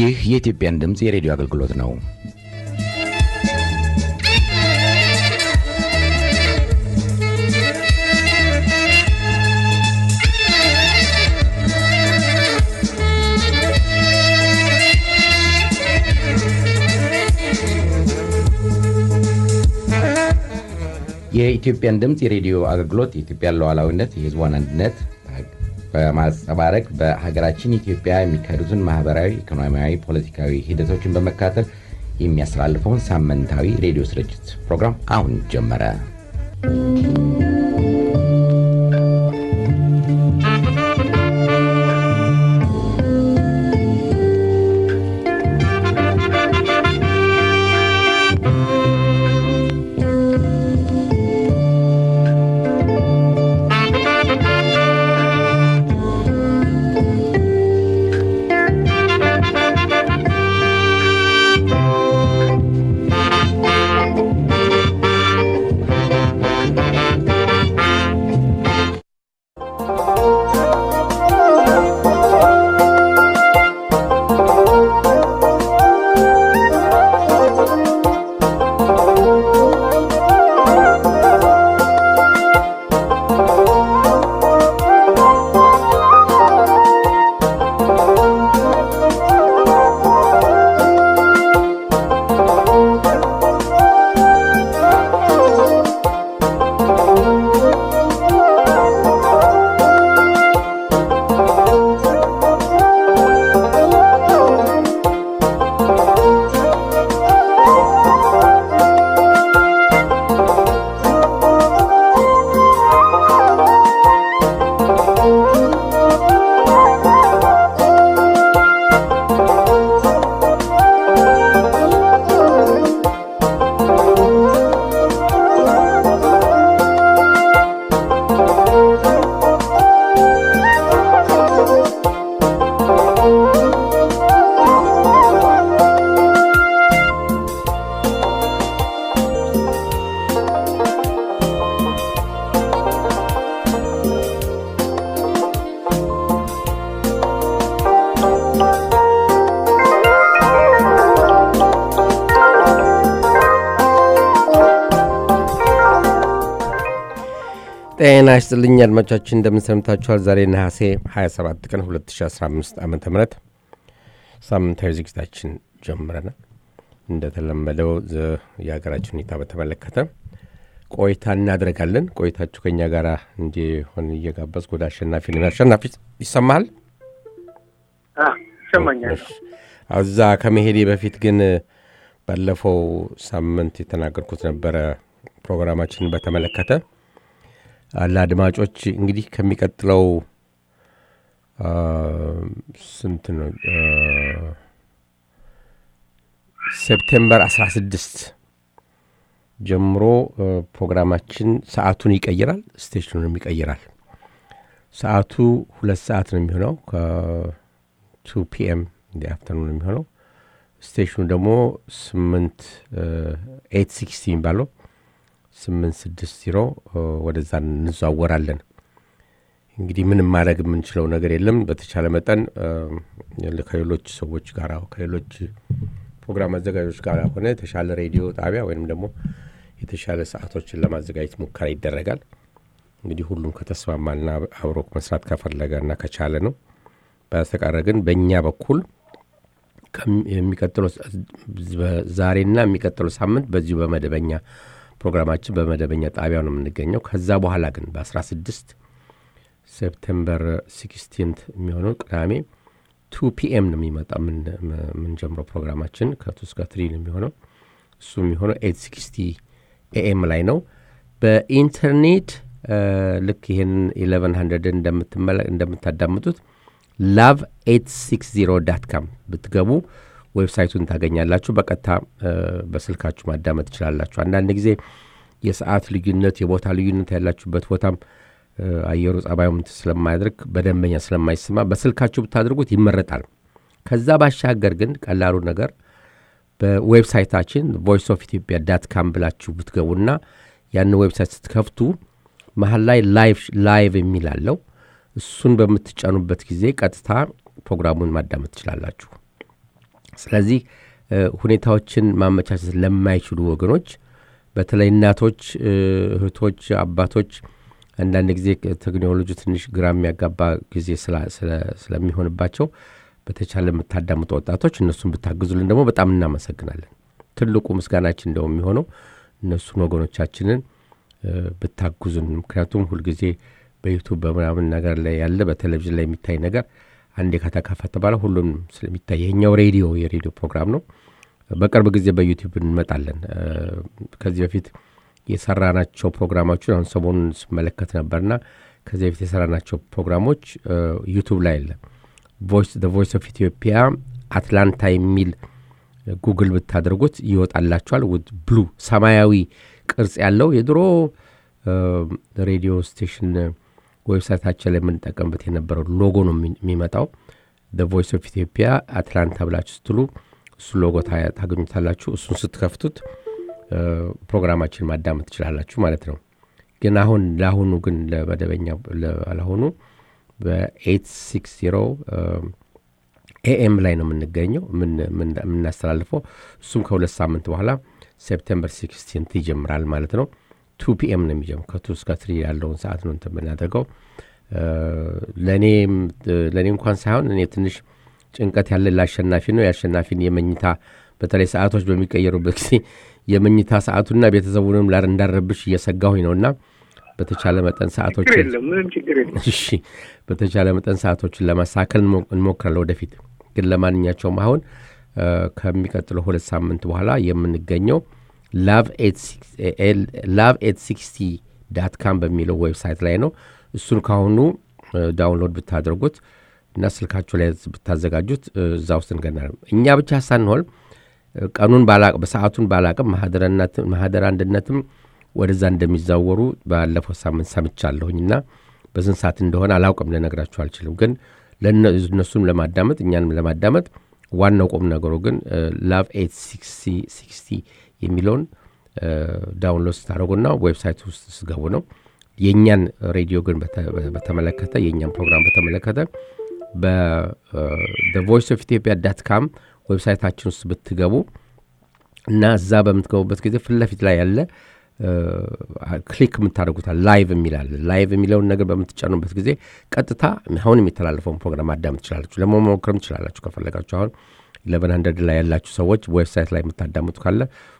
ይህ የኢትዮጵያን ድምፅ የሬዲዮ አገልግሎት ነው። የኢትዮጵያን ድምፅ የሬዲዮ አገልግሎት የኢትዮጵያን ሉዓላዊነት፣ የሕዝቧን አንድነት በማንጸባረቅ በሀገራችን ኢትዮጵያ የሚካሄዱትን ማህበራዊ፣ ኢኮኖሚያዊ፣ ፖለቲካዊ ሂደቶችን በመከታተል የሚያስተላልፈውን ሳምንታዊ ሬዲዮ ስርጭት ፕሮግራም አሁን ጀመረ። ጤና ይስጥልኝ አድማጮቻችን፣ እንደምንሰምታችኋል። ዛሬ ነሐሴ 27 ቀን 2015 ዓ ም ሳምንታዊ ዝግጅታችን ጀምረናል። እንደተለመደው የሀገራችን ሁኔታ በተመለከተ ቆይታ እናደርጋለን። ቆይታችሁ ከኛ ጋር እንዲሆን እየጋበዝኩ ወደ አሸናፊ ልን አሸናፊ ይሰማሃል? ይሰማኛል። እዛ ከመሄዴ በፊት ግን ባለፈው ሳምንት የተናገርኩት ነበረ ፕሮግራማችንን በተመለከተ ለአድማጮች እንግዲህ ከሚቀጥለው ስንት ነው ሴፕቴምበር 16 ጀምሮ ፕሮግራማችን ሰዓቱን ይቀይራል፣ ስቴሽኑንም ይቀይራል። ሰዓቱ ሁለት ሰዓት ነው የሚሆነው ከቱ ፒኤም እንዲ አፍተርኑን የሚሆነው ስቴሽኑ ደግሞ ስምንት ኤት ሲክስቲ የሚባለው ስምንት ስድስት ዜሮ ወደዛ እንዘዋወራለን። እንግዲህ ምንም ማድረግ የምንችለው ነገር የለም። በተቻለ መጠን ከሌሎች ሰዎች ጋር ከሌሎች ፕሮግራም አዘጋጆች ጋር ሆነ የተሻለ ሬዲዮ ጣቢያ ወይም ደግሞ የተሻለ ሰዓቶችን ለማዘጋጀት ሙከራ ይደረጋል። እንግዲህ ሁሉም ከተስማማና አብሮ መስራት ከፈለገ እና ከቻለ ነው። በስተቀር ግን በእኛ በኩል የሚቀጥለው ዛሬና የሚቀጥለው ሳምንት በዚሁ በመደበኛ ፕሮግራማችን በመደበኛ ጣቢያው ነው የምንገኘው። ከዛ በኋላ ግን በ16 ሴፕቴምበር ሲክስቲንት የሚሆነው ቅዳሜ ቱ ፒኤም ነው የሚመጣ የምንጀምረው ፕሮግራማችን ከቱ እስከ ትሪ ነው የሚሆነው። እሱ የሚሆነው ኤት ሲክስቲ ኤኤም ላይ ነው። በኢንተርኔት ልክ ይህን ኢሌቨን ሀንድረድን እንደምታዳምጡት ላቭ ኤት ሲክስ ዜሮ ዳት ካም ብትገቡ ዌብሳይቱን ታገኛላችሁ። በቀጥታ በስልካችሁ ማዳመጥ ትችላላችሁ። አንዳንድ ጊዜ የሰዓት ልዩነት፣ የቦታ ልዩነት ያላችሁበት ቦታም አየሩ ጸባዩም ስለማያደርግ በደንበኛ ስለማይሰማ በስልካችሁ ብታደርጉት ይመረጣል። ከዛ ባሻገር ግን ቀላሉ ነገር በዌብሳይታችን ቮይስ ኦፍ ኢትዮጵያ ዳት ካም ብላችሁ ብትገቡና ያን ዌብሳይት ስትከፍቱ መሀል ላይ ላይቭ የሚል አለው። እሱን በምትጫኑበት ጊዜ ቀጥታ ፕሮግራሙን ማዳመጥ ትችላላችሁ። ስለዚህ ሁኔታዎችን ማመቻቸት ለማይችሉ ወገኖች በተለይ እናቶች፣ እህቶች፣ አባቶች አንዳንድ ጊዜ ቴክኖሎጂ ትንሽ ግራ የሚያጋባ ጊዜ ስለሚሆንባቸው በተቻለ የምታዳምጡ ወጣቶች እነሱን ብታግዙልን ደግሞ በጣም እናመሰግናለን። ትልቁ ምስጋናችን እንደው የሚሆነው እነሱን ወገኖቻችንን ብታግዙን። ምክንያቱም ሁልጊዜ በዩቱብ በምናምን ነገር ላይ ያለ በቴሌቪዥን ላይ የሚታይ ነገር አንዴ ከተከፈተ በኋላ ሁሉም ስለሚታይ ይሄኛው ሬዲዮ የሬዲዮ ፕሮግራም ነው። በቅርብ ጊዜ በዩቲዩብ እንመጣለን። ከዚህ በፊት የሰራናቸው ፕሮግራሞችን አሁን ሰሞኑን ስመለከት ነበርና ከዚህ በፊት የሰራናቸው ፕሮግራሞች ዩቱብ ላይ አለ። ቮይስ ኦፍ ኢትዮጵያ አትላንታ የሚል ጉግል ብታደርጉት ይወጣላችኋል። ውድ ብሉ ሰማያዊ ቅርጽ ያለው የድሮ ሬዲዮ ስቴሽን ዌብሳይታችን ላይ የምንጠቀምበት የነበረው ሎጎ ነው የሚመጣው። ቮይስ ኦፍ ኢትዮጵያ አትላንታ ብላችሁ ስትሉ እሱ ሎጎ ታገኙታላችሁ። እሱን ስትከፍቱት ፕሮግራማችን ማዳመጥ ትችላላችሁ ማለት ነው። ግን አሁን ለአሁኑ ግን ለመደበኛ ለአሁኑ በኤት ሲክስ ዜሮ ኤኤም ላይ ነው የምንገኘው የምናስተላልፈው። እሱም ከሁለት ሳምንት በኋላ ሴፕቴምበር ሲክስቲንት ይጀምራል ማለት ነው። ቱ ፒኤም ነው የሚጀምር ከቱ እስከ ትሪ ያለውን ሰዓት ነው እንትን የምናደርገው። ለእኔ እንኳን ሳይሆን እኔ ትንሽ ጭንቀት ያለ ለአሸናፊ ነው። የአሸናፊን የመኝታ በተለይ ሰዓቶች በሚቀየሩበት ጊዜ የመኝታ ሰዓቱና ቤተሰቡንም እንዳረብሽ እየሰጋሁኝ ነውና በተቻለ መጠን ሰዓቶችን እሺ፣ በተቻለ መጠን ሰዓቶችን ለማሳከል እንሞክራለን ወደፊት። ግን ለማንኛቸውም አሁን ከሚቀጥለው ሁለት ሳምንት በኋላ የምንገኘው ላቭ ኤት ሲክስቲ ዳት ካም በሚለው ዌብሳይት ላይ ነው። እሱን ካሁኑ ዳውንሎድ ብታደርጉት እና ስልካችሁ ላይ ብታዘጋጁት እዛ ውስጥ እንገና እኛ ብቻ ሳንሆን ቀኑን በሰዓቱን ባላቅም ማህደር አንድነትም ወደዛ እንደሚዛወሩ ባለፈው ሳምንት ሰምቻለሁኝ እና በስንት ሰዓት እንደሆነ አላውቅም፣ ልነግራችሁ አልችልም። ግን እነሱም ለማዳመጥ እኛንም ለማዳመጥ ዋናው ቁም ነገሩ ግን ላቭ ኤት ሲክስቲ የሚለውን ዳውንሎድ ስታደረጉና ዌብሳይት ውስጥ ስገቡ ነው። የእኛን ሬዲዮ ግን በተመለከተ የእኛን ፕሮግራም በተመለከተ በቮይስ ኦፍ ኢትዮጵያ ዳት ካም ዌብሳይታችን ውስጥ ብትገቡ እና እዛ በምትገቡበት ጊዜ ፊት ለፊት ላይ ያለ ክሊክ የምታደርጉታል ላይቭ የሚላል ላይቭ የሚለውን ነገር በምትጫኑበት ጊዜ ቀጥታ አሁን የሚተላለፈውን ፕሮግራም ማዳመጥ ትችላላችሁ። ለመሞክርም ትችላላችሁ ከፈለጋችሁ። አሁን ኢለቨን ሀንድረድ ላይ ያላችሁ ሰዎች ዌብሳይት ላይ የምታዳምጡ ካለ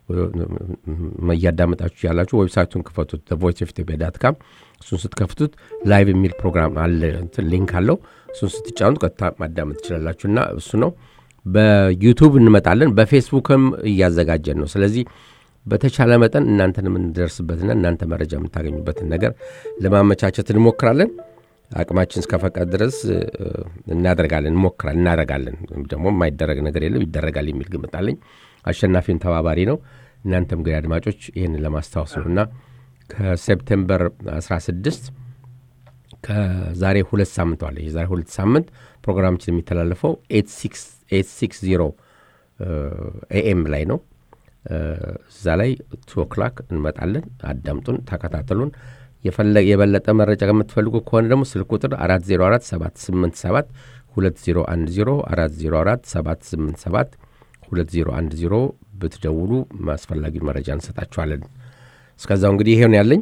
እያዳመጣችሁ ያላችሁ ዌብሳይቱን ክፈቱት፣ ቮይስ ኦፍ ኢትዮጵያ ዳት ካም። እሱን ስትከፍቱት ላይቭ የሚል ፕሮግራም አለ፣ ሊንክ አለው። እሱን ስትጫኑት ቀጥታ ማዳመጥ ትችላላችሁ እና እሱ ነው። በዩቱብ እንመጣለን፣ በፌስቡክም እያዘጋጀን ነው። ስለዚህ በተቻለ መጠን እናንተን የምንደርስበትና እናንተ መረጃ የምታገኙበትን ነገር ለማመቻቸት እንሞክራለን። አቅማችን እስከፈቀድ ድረስ እናደርጋለን፣ እንሞክራለን፣ እናደርጋለን። ደግሞ የማይደረግ ነገር የለም ይደረጋል የሚል ግምት አለኝ። አሸናፊን ተባባሪ ነው። እናንተም ግን አድማጮች ይህን ለማስታወስ ነው እና ከሴፕቴምበር 16 ከዛሬ ሁለት ሳምንት ዋለ የዛሬ ሁለት ሳምንት ፕሮግራማችን የሚተላለፈው ኤት ሲክስ ዜሮ ኤኤም ላይ ነው። እዛ ላይ ቱ ኦክላክ እንመጣለን። አዳምጡን፣ ተከታተሉን። የበለጠ መረጃ ከምትፈልጉ ከሆነ ደግሞ ስልክ ቁጥር 404 787 2010 404 787 2010 ብትደውሉ አስፈላጊውን መረጃ እንሰጣችኋለን። እስከዛው እንግዲህ ይሄውን ያለኝ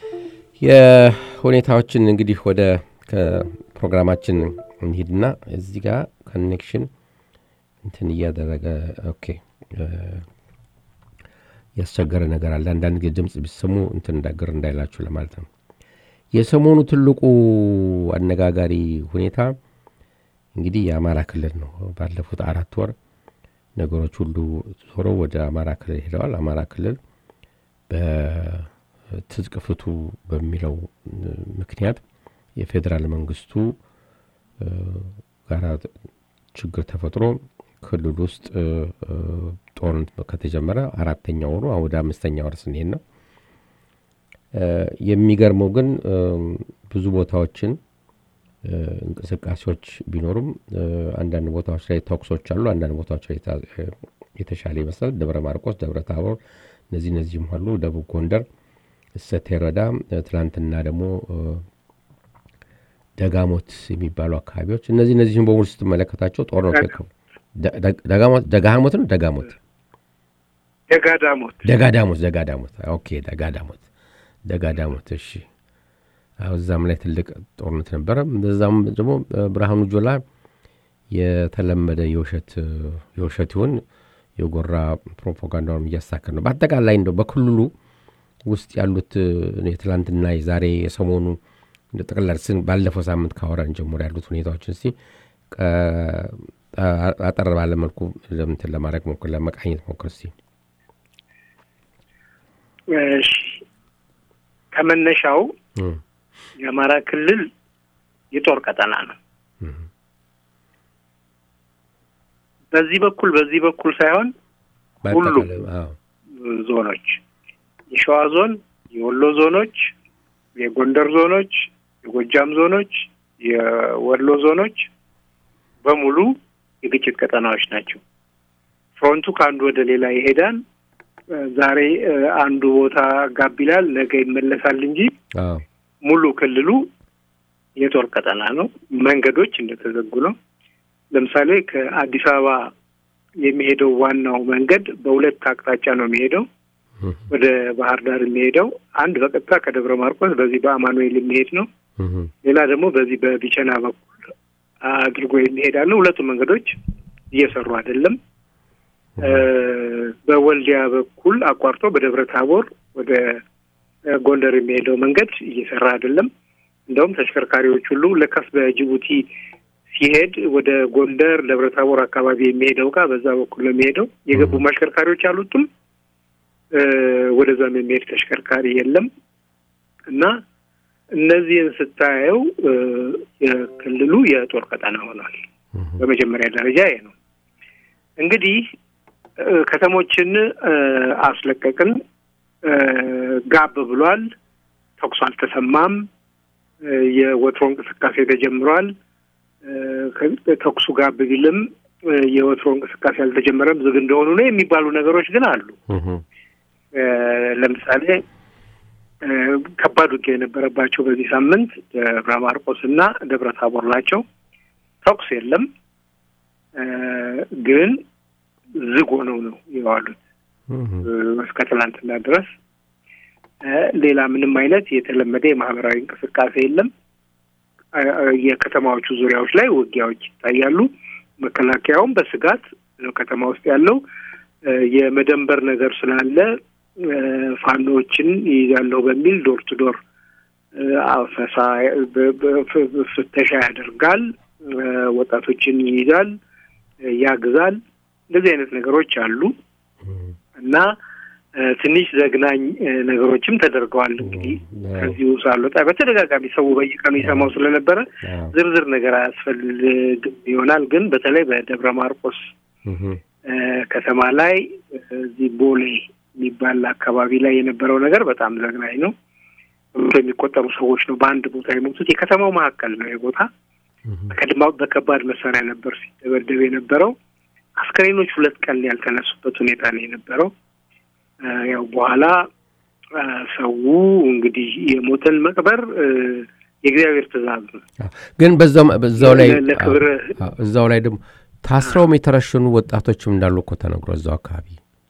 የሁኔታዎችን እንግዲህ ወደ ከፕሮግራማችን እንሂድና እዚህ ጋር ኮኔክሽን እንትን እያደረገ ኦኬ ያስቸገረ ነገር አለ። አንዳንድ ጊዜ ድምፅ ቢሰሙ እንትን እንዳገር እንዳይላችሁ ለማለት ነው። የሰሞኑ ትልቁ አነጋጋሪ ሁኔታ እንግዲህ የአማራ ክልል ነው። ባለፉት አራት ወር ነገሮች ሁሉ ዞሮ ወደ አማራ ክልል ሄደዋል። አማራ ክልል በትጥቅ ፍቱ በሚለው ምክንያት የፌዴራል መንግስቱ ጋራ ችግር ተፈጥሮ ክልል ውስጥ ጦርነት ከተጀመረ አራተኛ ወሩ ወደ አምስተኛ ወር ስንሄድ ነው። የሚገርመው ግን ብዙ ቦታዎችን እንቅስቃሴዎች ቢኖሩም አንዳንድ ቦታዎች ላይ ተኩሶች አሉ። አንዳንድ ቦታዎች ላይ የተሻለ ይመስላል። ደብረ ማርቆስ፣ ደብረ ታቦር እነዚህ እነዚህም አሉ። ደቡብ ጎንደር እሰቴ ረዳ፣ ትላንትና ደግሞ ደጋሞት የሚባሉ አካባቢዎች እነዚህ እነዚህም በሙሉ ስትመለከታቸው ጦርነቱ ደጋሞት ነው ደጋሞት ደጋዳሞት ደጋዳሞት ደጋዳሞት ኦኬ ደጋዳሞት ደጋዳሞት እሺ አዎ እዛም ላይ ትልቅ ጦርነት ነበረ እዛም ደግሞ ብርሃኑ ጆላ የተለመደ የውሸት የውሸት ይሁን የጎራ ፕሮፓጋንዳውን እያሳከር ነው በአጠቃላይ እንደው በክልሉ ውስጥ ያሉት የትላንትና የዛሬ የሰሞኑ እንደ ጠቅላላ ባለፈው ሳምንት ካወራን ጀምሮ ያሉት ሁኔታዎችን እስቲ አጠር ባለ መልኩ እንትን ለማድረግ ሞክር ለመቃኘት ሞክር እስቲ ከመነሻው የአማራ ክልል የጦር ቀጠና ነው በዚህ በኩል በዚህ በኩል ሳይሆን ሁሉም ዞኖች የሸዋ ዞን የወሎ ዞኖች የጎንደር ዞኖች የጎጃም ዞኖች የወሎ ዞኖች በሙሉ የግጭት ቀጠናዎች ናቸው ፍሮንቱ ከአንዱ ወደ ሌላ ይሄዳል ዛሬ አንዱ ቦታ ጋብ ይላል ነገ ይመለሳል እንጂ ሙሉ ክልሉ የጦር ቀጠና ነው መንገዶች እንደተዘጉ ነው ለምሳሌ ከአዲስ አበባ የሚሄደው ዋናው መንገድ በሁለት አቅጣጫ ነው የሚሄደው ወደ ባህር ዳር የሚሄደው አንድ በቀጥታ ከደብረ ማርቆስ በዚህ በአማኑኤል የሚሄድ ነው ሌላ ደግሞ በዚህ በቢቸና በኩል አድርጎ የሚሄድ አለ ሁለቱ መንገዶች እየሰሩ አይደለም በወልዲያ በኩል አቋርጦ በደብረ ታቦር ወደ ጎንደር የሚሄደው መንገድ እየሰራ አይደለም እንደውም ተሽከርካሪዎች ሁሉ ለካስ በጅቡቲ ሲሄድ ወደ ጎንደር ደብረ ታቦር አካባቢ የሚሄደው እቃ በዛ በኩል ነው የሚሄደው የገቡ አሽከርካሪዎች አሉትም ወደዛም የሚሄድ ተሽከርካሪ የለም እና እነዚህን ስታየው የክልሉ የጦር ቀጠና ሆኗል በመጀመሪያ ደረጃ ይሄ ነው እንግዲህ ከተሞችን አስለቀቅን ጋብ ብሏል ተኩስ አልተሰማም የወትሮ እንቅስቃሴ ተጀምሯል ተኩሱ ጋብ ቢልም የወትሮ እንቅስቃሴ አልተጀመረም ዝግ እንደሆኑ ነው የሚባሉ ነገሮች ግን አሉ ለምሳሌ ከባድ ውጊያ የነበረባቸው በዚህ ሳምንት ደብረ ማርቆስ እና ደብረ ታቦር ናቸው ተኩስ የለም ግን ዝግ ሆነው ነው የዋሉት እስከ ትላንትና ድረስ ሌላ ምንም አይነት የተለመደ የማህበራዊ እንቅስቃሴ የለም የከተማዎቹ ዙሪያዎች ላይ ውጊያዎች ይታያሉ መከላከያውም በስጋት ነው ከተማ ውስጥ ያለው የመደንበር ነገር ስላለ ፋኖዎችን ይይዛለሁ በሚል ዶር ቱ ዶር አፈሳ ፍተሻ ያደርጋል ወጣቶችን ይይዛል ያግዛል እንደዚህ አይነት ነገሮች አሉ እና ትንሽ ዘግናኝ ነገሮችም ተደርገዋል እንግዲህ ከዚሁ ሳልወጣ በተደጋጋሚ ሰው በየቀኑ ይሰማው ስለነበረ ዝርዝር ነገር አያስፈልግም ይሆናል ግን በተለይ በደብረ ማርቆስ ከተማ ላይ እዚህ ቦሌ የሚባል አካባቢ ላይ የነበረው ነገር በጣም ዘግናኝ ነው የሚቆጠሩ ሰዎች ነው በአንድ ቦታ የሞቱት የከተማው መካከል ነው የቦታ በከባድ መሳሪያ ነበር ሲደበደብ የነበረው አስከሬኖች ሁለት ቀን ያልተነሱበት ሁኔታ ነው የነበረው ያው በኋላ ሰው እንግዲህ የሞተን መቅበር የእግዚአብሔር ትእዛዝ ነው ግን በዛው ላይ ለክብር እዛው ላይ ደግሞ ታስረውም የተረሸኑ ወጣቶችም እንዳሉ እኮ ተነግሮ እዛው አካባቢ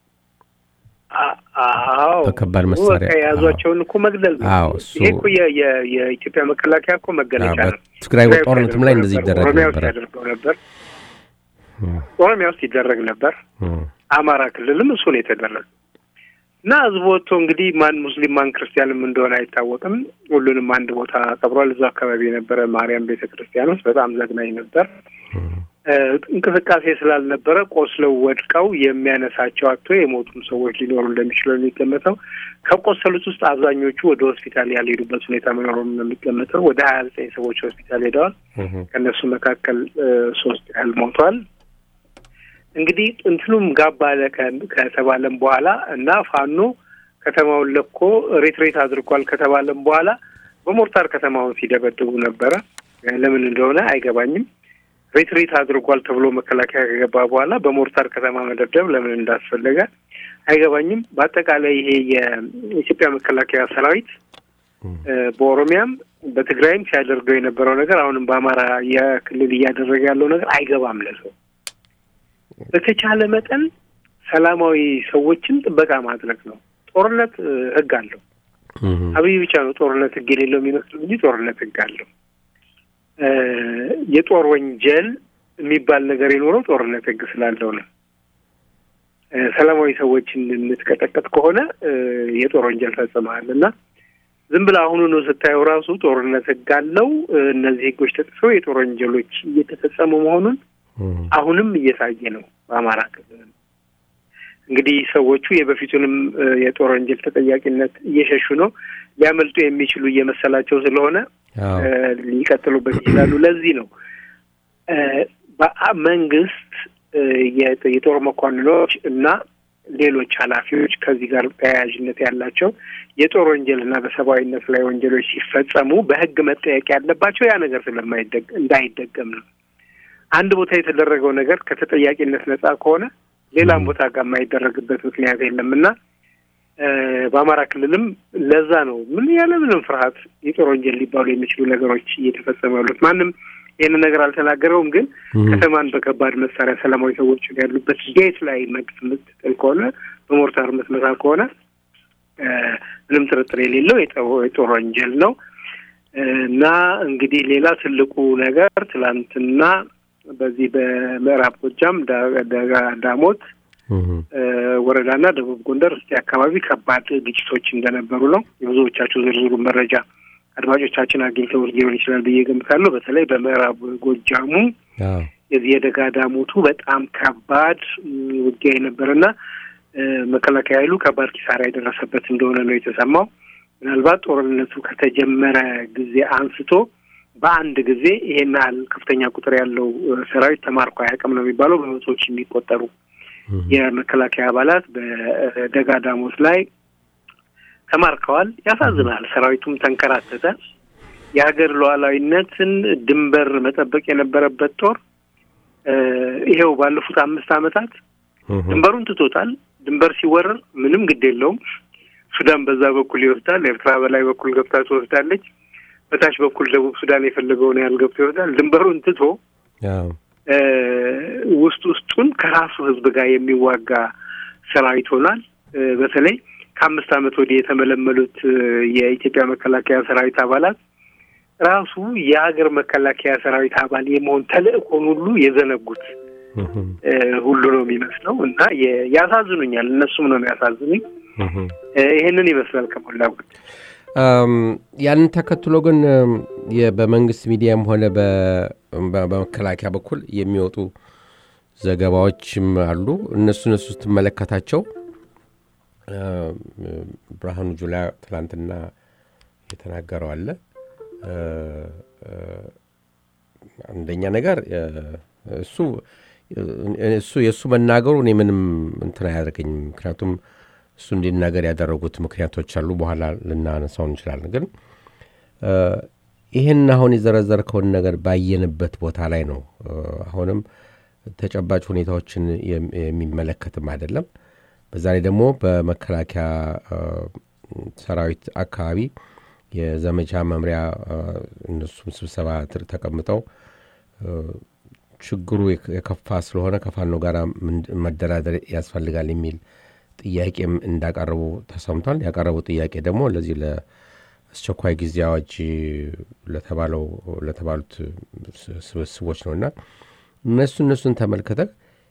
አዎ በከባድ መሳሪያ የያዟቸውን እኮ መግደል ነው አዎ እሱ ይሄ እኮ የኢትዮጵያ መከላከያ እኮ መገለጫ ነው ትግራይ ጦርነትም ላይ እንደዚህ ይደረግ ኦሮሚያ ውስጥ ነበረ ያደርገው ነበር ኦሮሚያ ውስጥ ይደረግ ነበር አማራ ክልልም እሱ ነው የተደረገ እና ህዝቡ ወጥቶ እንግዲህ ማን ሙስሊም ማን ክርስቲያንም እንደሆነ አይታወቅም ሁሉንም አንድ ቦታ ቀብሯል እዛ አካባቢ የነበረ ማርያም ቤተ ክርስቲያን ውስጥ በጣም ዘግናኝ ነበር እንቅስቃሴ ስላልነበረ ቆስለው ወድቀው የሚያነሳቸው አቶ የሞቱም ሰዎች ሊኖሩ እንደሚችሉ የሚገመተው ከቆሰሉት ውስጥ አብዛኞቹ ወደ ሆስፒታል ያልሄዱበት ሁኔታ መኖሩን ነው የሚገመተው ወደ ሀያ ዘጠኝ ሰዎች ሆስፒታል ሄደዋል ከእነሱ መካከል ሶስት ያህል ሞቷል እንግዲህ እንትኑም ጋብ አለ ከተባለም በኋላ እና ፋኖ ከተማውን ለኮ ሬትሬት አድርጓል ከተባለም በኋላ በሞርታር ከተማውን ሲደበድቡ ነበረ ለምን እንደሆነ አይገባኝም ሬትሬት አድርጓል ተብሎ መከላከያ ከገባ በኋላ በሞርታር ከተማ መደብደብ ለምን እንዳስፈለገ አይገባኝም በአጠቃላይ ይሄ የኢትዮጵያ መከላከያ ሰራዊት በኦሮሚያም በትግራይም ሲያደርገው የነበረው ነገር አሁንም በአማራ የክልል እያደረገ ያለው ነገር አይገባም ለሰው በተቻለ መጠን ሰላማዊ ሰዎችን ጥበቃ ማድረግ ነው። ጦርነት ህግ አለው። አብይ ብቻ ነው ጦርነት ህግ የሌለው የሚመስለው እንጂ ጦርነት ህግ አለው። የጦር ወንጀል የሚባል ነገር የኖረው ጦርነት ህግ ስላለው ነው። ሰላማዊ ሰዎችን የምትቀጠቀጥ ከሆነ የጦር ወንጀል ፈጽመሃል እና ዝም ብለህ አሁኑ ነው ስታየው ራሱ ጦርነት ህግ አለው። እነዚህ ህጎች ተጥሰው የጦር ወንጀሎች እየተፈጸሙ መሆኑን አሁንም እየታየ ነው በአማራ ክልል። እንግዲህ ሰዎቹ የበፊቱንም የጦር ወንጀል ተጠያቂነት እየሸሹ ነው። ሊያመልጡ የሚችሉ እየመሰላቸው ስለሆነ ሊቀጥሉበት ይችላሉ። ለዚህ ነው መንግስት የጦር መኮንኖች እና ሌሎች ኃላፊዎች ከዚህ ጋር ተያያዥነት ያላቸው የጦር ወንጀል እና በሰብአዊነት ላይ ወንጀሎች ሲፈጸሙ በህግ መጠየቅ ያለባቸው ያ ነገር ስለማይደግ እንዳይደገም ነው። አንድ ቦታ የተደረገው ነገር ከተጠያቂነት ነጻ ከሆነ ሌላም ቦታ ጋር የማይደረግበት ምክንያት የለም እና በአማራ ክልልም ለዛ ነው ምን ያለ ምንም ፍርሃት የጦር ወንጀል ሊባሉ የሚችሉ ነገሮች እየተፈጸሙ ያሉት። ማንም ይህንን ነገር አልተናገረውም። ግን ከተማን በከባድ መሳሪያ ሰላማዊ ሰዎች ያሉበት ቤት ላይ መድፍ የምትጥል ከሆነ በሞርታር የምትመታ ከሆነ ምንም ጥርጥር የሌለው የጦር ወንጀል ነው እና እንግዲህ ሌላ ትልቁ ነገር ትላንትና በዚህ በምዕራብ ጎጃም ዳሞት ወረዳና ደቡብ ጎንደር እስቴ አካባቢ ከባድ ግጭቶች እንደነበሩ ነው። የብዙዎቻችሁ ዝርዝሩ መረጃ አድማጮቻችን አግኝተው ሊሆን ይችላል ብዬ ገምታለሁ። በተለይ በምዕራብ ጎጃሙ የዚህ የደጋ ዳሞቱ በጣም ከባድ ውጊያ የነበረና መከላከያ ኃይሉ ከባድ ኪሳራ የደረሰበት እንደሆነ ነው የተሰማው። ምናልባት ጦርነቱ ከተጀመረ ጊዜ አንስቶ በአንድ ጊዜ ይሄን ያህል ከፍተኛ ቁጥር ያለው ሰራዊት ተማርኮ አያውቅም ነው የሚባለው። በመቶዎች የሚቆጠሩ የመከላከያ አባላት በደጋ ዳሞት ላይ ተማርከዋል። ያሳዝናል። ሰራዊቱም ተንከራተተ። የሀገር ሉዓላዊነትን ድንበር መጠበቅ የነበረበት ጦር ይሄው ባለፉት አምስት ዓመታት ድንበሩን ትቶታል። ድንበር ሲወረር ምንም ግድ የለውም። ሱዳን በዛ በኩል ይወስዳል። ኤርትራ በላይ በኩል ገብታ ትወስዳለች። በታች በኩል ደቡብ ሱዳን የፈለገውን ያህል ገብቶ ይወስዳል። ድንበሩን ትቶ ውስጥ ውስጡን ከራሱ ሕዝብ ጋር የሚዋጋ ሰራዊት ሆኗል። በተለይ ከአምስት ዓመት ወዲህ የተመለመሉት የኢትዮጵያ መከላከያ ሰራዊት አባላት ራሱ የሀገር መከላከያ ሰራዊት አባል የመሆን ተልእኮን ሁሉ የዘነጉት ሁሉ ነው የሚመስለው እና ያሳዝኑኛል። እነሱም ነው የሚያሳዝኑኝ። ይህንን ይመስላል ከሞላ ጎደል። ያንን ተከትሎ ግን በመንግስት ሚዲያም ሆነ በመከላከያ በኩል የሚወጡ ዘገባዎችም አሉ። እነሱ እነሱ ስትመለከታቸው ብርሃኑ ጁላ ትላንትና የተናገረው አለ። አንደኛ ነገር እሱ እሱ የእሱ መናገሩ እኔ ምንም እንትን አያደርገኝም። ምክንያቱም እሱ እንዲናገር ያደረጉት ምክንያቶች አሉ። በኋላ ልናነሳው እንችላለን። ግን ይህን አሁን የዘረዘርከውን ነገር ባየንበት ቦታ ላይ ነው። አሁንም ተጨባጭ ሁኔታዎችን የሚመለከትም አይደለም። በዛ ላይ ደግሞ በመከላከያ ሰራዊት አካባቢ የዘመቻ መምሪያ እነሱም ስብሰባ ተቀምጠው ችግሩ የከፋ ስለሆነ ከፋኖ ጋር መደራደር ያስፈልጋል የሚል ጥያቄም እንዳቀረቡ ተሰምቷል። ያቀረቡ ጥያቄ ደግሞ ለዚህ ለአስቸኳይ ጊዜ አዋጅ ለተባለው ለተባሉት ስብስቦች ነው እና እነሱ እነሱን ተመልክተ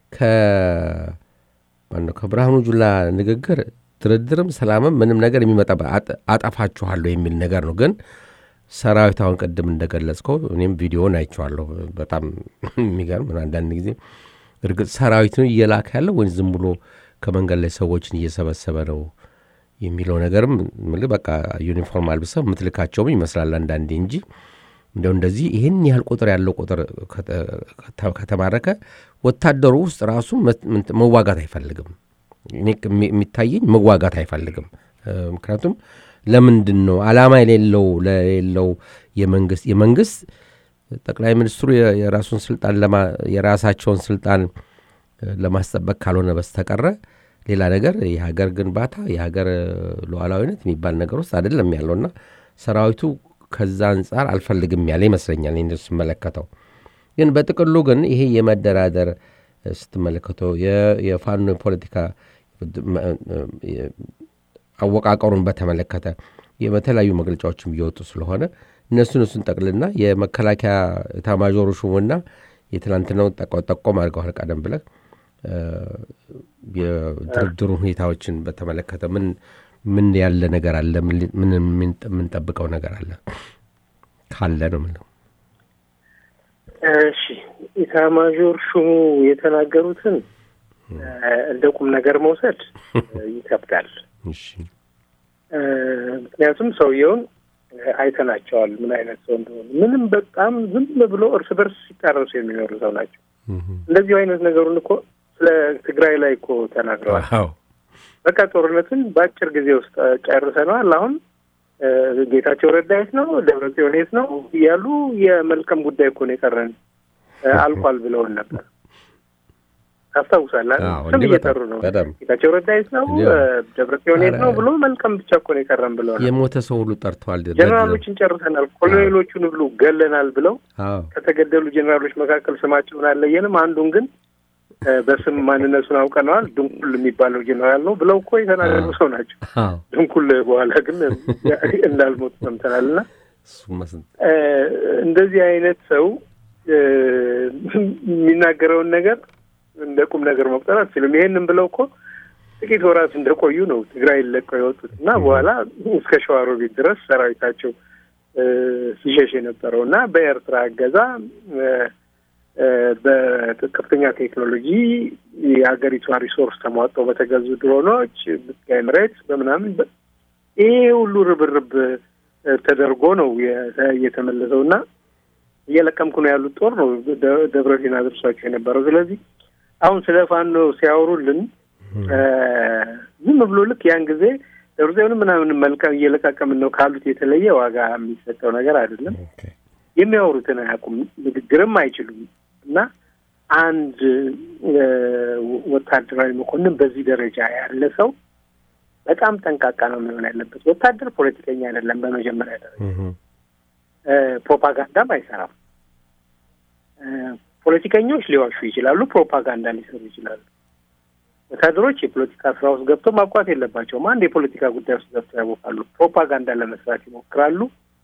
ከማነው ከብርሃኑ ጁላ ንግግር ድርድርም ሰላምም ምንም ነገር የሚመጣ አጠፋችኋለሁ የሚል ነገር ነው። ግን ሰራዊት አሁን ቅድም እንደገለጽከው እኔም ቪዲዮን አይቼዋለሁ። በጣም የሚገርም አንዳንድ ጊዜ እርግጥ ሰራዊት ነው እየላከ ያለው ወይም ዝም ብሎ ከመንገድ ላይ ሰዎችን እየሰበሰበ ነው የሚለው ነገርም በቃ ዩኒፎርም አልብሰው የምትልካቸውም ይመስላል አንዳንዴ እንጂ እንደው እንደዚህ ይህን ያህል ቁጥር ያለው ቁጥር ከተማረከ ወታደሩ ውስጥ ራሱ መዋጋት አይፈልግም። እኔ የሚታየኝ መዋጋት አይፈልግም። ምክንያቱም ለምንድን ነው ዓላማ የሌለው ለሌለው የመንግስት የመንግስት ጠቅላይ ሚኒስትሩ የራሱን ስልጣን የራሳቸውን ስልጣን ለማስጠበቅ ካልሆነ በስተቀረ ሌላ ነገር የሀገር ግንባታ የሀገር ሉዓላዊነት የሚባል ነገር ውስጥ አይደለም ያለውና ሰራዊቱ ከዛ አንጻር አልፈልግም ያለ ይመስለኛል ስመለከተው። ግን በጥቅሉ ግን ይሄ የመደራደር ስትመለከተው የፋኖ የፖለቲካ አወቃቀሩን በተመለከተ የተለያዩ መግለጫዎችም እየወጡ ስለሆነ እነሱን እሱን ጠቅልና የመከላከያ ኤታማዦሩ ሹሙና የትናንትናውን ጠቆም አድርገዋል። ቀደም ብለህ የድርድሩ ሁኔታዎችን በተመለከተ ምን ምን ያለ ነገር አለ? ምን የምንጠብቀው ነገር አለ ካለ ነው ምለው። እሺ ኢታማዦር ሹሙ የተናገሩትን እንደ ቁም ነገር መውሰድ ይከብዳል። ምክንያቱም ሰውየውን አይተናቸዋል፣ ምን አይነት ሰው እንደሆኑ። ምንም በጣም ዝም ብሎ እርስ በርስ ሲጣረሱ የሚኖሩ ሰው ናቸው። እንደዚሁ አይነት ነገሩን እኮ ስለ ትግራይ ላይ እኮ ተናግረዋል። በቃ ጦርነትን በአጭር ጊዜ ውስጥ ጨርሰነዋል። አሁን ጌታቸው ረዳ የት ነው፣ ደብረጽዮን የት ነው እያሉ የመልቀም ጉዳይ እኮ ነው የቀረን አልቋል ብለውን ነበር። ታስታውሳለህ? ስም እየጠሩ ነው። ጌታቸው ረዳ የት ነው፣ ደብረጽዮን የት ነው ብሎ መልቀም ብቻ እኮ ነው የቀረን ብለዋል። የሞተ ሰው ሁሉ ጠርተዋል። ጀኔራሎችን ጨርሰናል፣ ኮሎኔሎቹን ሁሉ ገለናል ብለው ከተገደሉ ጀኔራሎች መካከል ስማቸውን አለየንም። አንዱን ግን በስም ማንነቱን አውቀነዋል። ድንኩል የሚባለው ጀኔራል ነው ብለው እኮ የተናገሩ ሰው ናቸው። ድንኩል በኋላ ግን እንዳልሞት ሰምተናል። እና እንደዚህ አይነት ሰው የሚናገረውን ነገር እንደ ቁም ነገር መቁጠር አትችልም። ይሄንን ብለው እኮ ጥቂት ወራት እንደቆዩ ነው ትግራይ ለቀው የወጡት እና በኋላ እስከ ሸዋሮቢት ድረስ ሰራዊታቸው ሲሸሽ የነበረው እና በኤርትራ እገዛ በከፍተኛ ቴክኖሎጂ የሀገሪቷ ሪሶርስ ተሟጠው በተገዙ ድሮኖች ኤምሬትስ በምናምን ይሄ ሁሉ ርብርብ ተደርጎ ነው የተመለሰው እና እየለቀምኩ ነው ያሉት ጦር ነው ደብረ ሲና አድርሷቸው የነበረው። ስለዚህ አሁን ስለ ፋኖ ሲያወሩልን ዝም ብሎ ልክ ያን ጊዜ ደብረጽዮን ምናምን መልቀም እየለቃቀምን ነው ካሉት የተለየ ዋጋ የሚሰጠው ነገር አይደለም። የሚያወሩትን አያውቁም፣ ንግግርም አይችሉም እና አንድ ወታደራዊ መኮንን በዚህ ደረጃ ያለ ሰው በጣም ጠንቃቃ ነው መሆን ያለበት። ወታደር ፖለቲከኛ አይደለም። በመጀመሪያ ደረጃ ፕሮፓጋንዳም አይሰራም። ፖለቲከኞች ሊዋሹ ይችላሉ፣ ፕሮፓጋንዳ ሊሰሩ ይችላሉ። ወታደሮች የፖለቲካ ስራ ውስጥ ገብተው ማብቋት የለባቸውም። አንድ የፖለቲካ ጉዳይ ውስጥ ገብተው ያቦካሉ፣ ፕሮፓጋንዳ ለመስራት ይሞክራሉ፣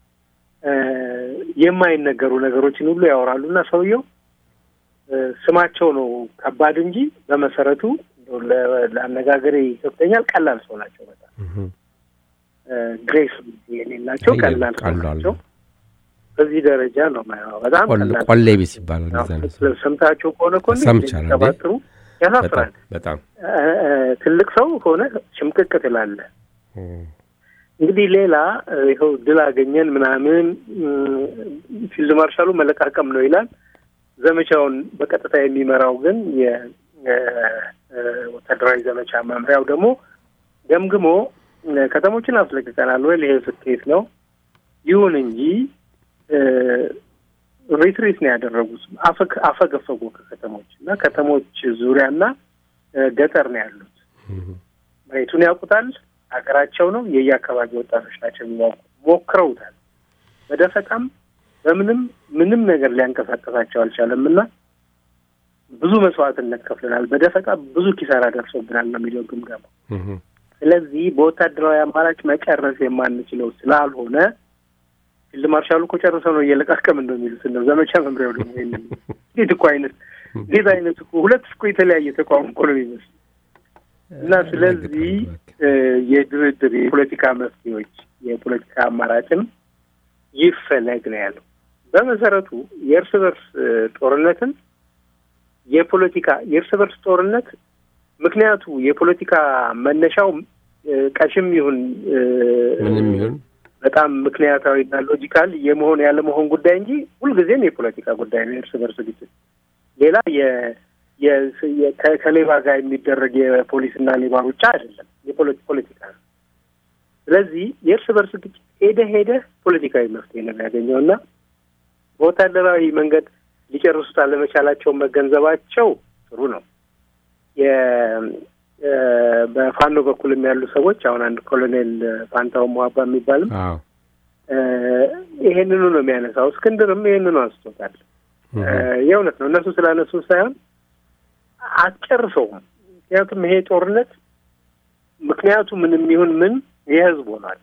የማይነገሩ ነገሮችን ሁሉ ያወራሉ እና ሰውየው ስማቸው ነው ከባድ እንጂ በመሰረቱ ለአነጋገር ይከብተኛል። ቀላል ሰው ናቸው። በጣም ግሬስ የሌላቸው ቀላል ሰው ናቸው። በዚህ ደረጃ ነው ማየው። በጣም ቆሌ ቢስ ይባላል። ሰምታቸው ከሆነ እኮ ሰባጥሩ ያሳፍራል። በጣም ትልቅ ሰው ሆነ ሽምቅቅ ትላለህ። እንግዲህ ሌላ ይኸው ድል አገኘን ምናምን ፊልድ ማርሻሉ መለቃቀም ነው ይላል። ዘመቻውን በቀጥታ የሚመራው ግን የወታደራዊ ዘመቻ መምሪያው ደግሞ ገምግሞ ከተሞችን አስለቅቀናል ወይ ይሄ ስኬት ነው። ይሁን እንጂ ሪትሪት ነው ያደረጉት። አፈገፈጉ ከከተሞች እና ከተሞች ዙሪያና ገጠር ነው ያሉት። መሬቱን ያውቁታል። ሀገራቸው ነው። የየአካባቢ ወጣቶች ናቸው የሚያውቁት። ሞክረውታል። በደፈጣም በምንም ምንም ነገር ሊያንቀሳቀሳቸው አልቻለም እና ብዙ መስዋዕትነት ከፍለናል። በደፈጣ ብዙ ኪሳራ ደርሶብናል ነው የሚለው ግምገማ። ስለዚህ በወታደራዊ አማራጭ መጨረስ የማንችለው ስላልሆነ ፊልድ ማርሻሉ እኮ ጨርሰው ነው እየለቃቀምን ነው የሚሉት ነው። ዘመቻ መምሪያው ደግሞ ይሄንን እንዴት እኮ አይነት እንዴት አይነት እኮ ሁለት እኮ የተለያየ ተቋም እኮ ነው የሚመስል እና ስለዚህ የድርድር የፖለቲካ መፍትሄዎች የፖለቲካ አማራጭም ይፈለግ ነው ያለው። በመሰረቱ የእርስ በርስ ጦርነትን የፖለቲካ የእርስ በርስ ጦርነት ምክንያቱ የፖለቲካ መነሻው ቀሽም ይሁን ምንም ይሁን በጣም ምክንያታዊና ሎጂካል የመሆን ያለመሆን ጉዳይ እንጂ ሁልጊዜም የፖለቲካ ጉዳይ ነው። የእርስ በርስ ግጭት ሌላ ከሌባ ጋር የሚደረግ የፖሊስና ሌባ ሩጫ አይደለም፣ የፖለቲካ ነው። ስለዚህ የእርስ በርስ ግጭት ሄደ ሄደ ፖለቲካዊ መፍትሄ ነው የሚያገኘው እና በወታደራዊ መንገድ ሊጨርሱት አለመቻላቸውን መገንዘባቸው ጥሩ ነው። በፋኖ በኩልም ያሉ ሰዎች አሁን አንድ ኮሎኔል ፋንታው ሟባ የሚባልም ይሄንኑ ነው የሚያነሳው። እስክንድርም ይሄንኑ አንስቶታል። የእውነት ነው እነሱ ስላነሱ ሳይሆን አትጨርሰውም። ምክንያቱም ይሄ ጦርነት ምክንያቱ ምንም ይሁን ምን የህዝብ ሆኗል።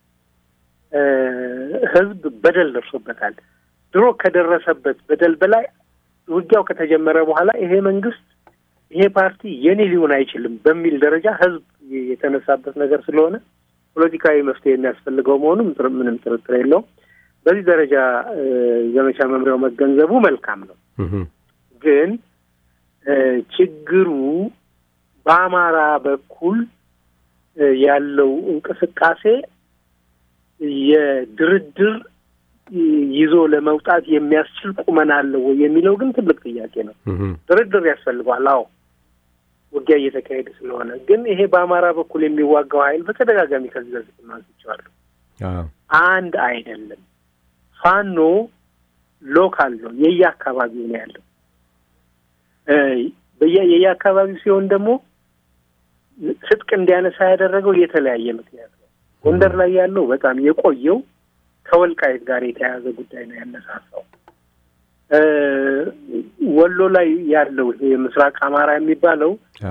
ህዝብ በደል ደርሶበታል። ድሮ ከደረሰበት በደል በላይ ውጊያው ከተጀመረ በኋላ ይሄ መንግስት ይሄ ፓርቲ የኔ ሊሆን አይችልም በሚል ደረጃ ህዝብ የተነሳበት ነገር ስለሆነ ፖለቲካዊ መፍትሄ የሚያስፈልገው መሆኑ ምንም ጥርጥር የለውም። በዚህ ደረጃ ዘመቻ መምሪያው መገንዘቡ መልካም ነው። ግን ችግሩ በአማራ በኩል ያለው እንቅስቃሴ የድርድር ይዞ ለመውጣት የሚያስችል ቁመና አለው ወይ የሚለው ግን ትልቅ ጥያቄ ነው። ድርድር ያስፈልገዋል። አዎ ውጊያ እየተካሄደ ስለሆነ፣ ግን ይሄ በአማራ በኩል የሚዋጋው ኃይል በተደጋጋሚ ከዚህ በፊት ማንስቼዋለሁ፣ አንድ አይደለም። ፋኖ ሎካል ነው፣ የየአካባቢው ነው ያለው። የየአካባቢው ሲሆን ደግሞ ትጥቅ እንዲያነሳ ያደረገው የተለያየ ምክንያት ነው። ጎንደር ላይ ያለው በጣም የቆየው ከወልቃይት ጋር የተያያዘ ጉዳይ ነው ያነሳሳው። ወሎ ላይ ያለው ይሄ ምስራቅ አማራ የሚባለው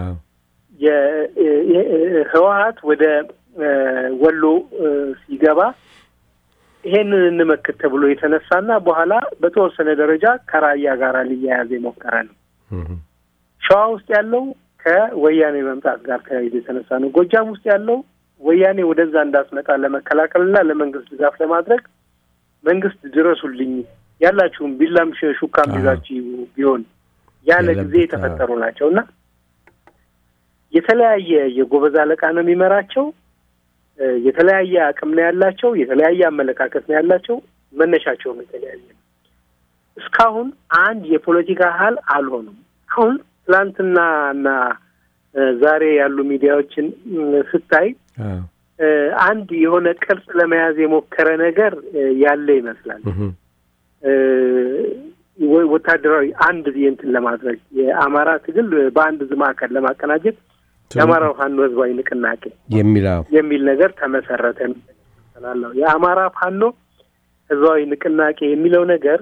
ህወሀት ወደ ወሎ ሲገባ ይሄንን እንመክት ተብሎ የተነሳና በኋላ በተወሰነ ደረጃ ከራያ ጋር ሊያያዝ የሞከረ ነው። ሸዋ ውስጥ ያለው ከወያኔ መምጣት ጋር ተያይዞ የተነሳ ነው። ጎጃም ውስጥ ያለው ወያኔ ወደዛ እንዳስመጣ ለመከላከልና ለመንግስት ድጋፍ ለማድረግ መንግስት ድረሱልኝ ያላችሁም ቢላም ሹካም ይዛችሁ ቢሆን ያለ ጊዜ የተፈጠሩ ናቸው እና የተለያየ የጎበዝ አለቃ ነው የሚመራቸው። የተለያየ አቅም ነው ያላቸው። የተለያየ አመለካከት ነው ያላቸው። መነሻቸውም የተለያየ ነው። እስካሁን አንድ የፖለቲካ ሀል አልሆኑም። አሁን ትላንትና እና ዛሬ ያሉ ሚዲያዎችን ስታይ አንድ የሆነ ቅርጽ ለመያዝ የሞከረ ነገር ያለ ይመስላል። ወታደራዊ አንድ እንትን ለማድረግ የአማራ ትግል በአንድ ማዕከል ለማቀናጀት የአማራ ፋኖ ህዝባዊ ንቅናቄ የሚል የሚል ነገር ተመሰረተ ስላለው የአማራ ፋኖ ህዝባዊ ንቅናቄ የሚለው ነገር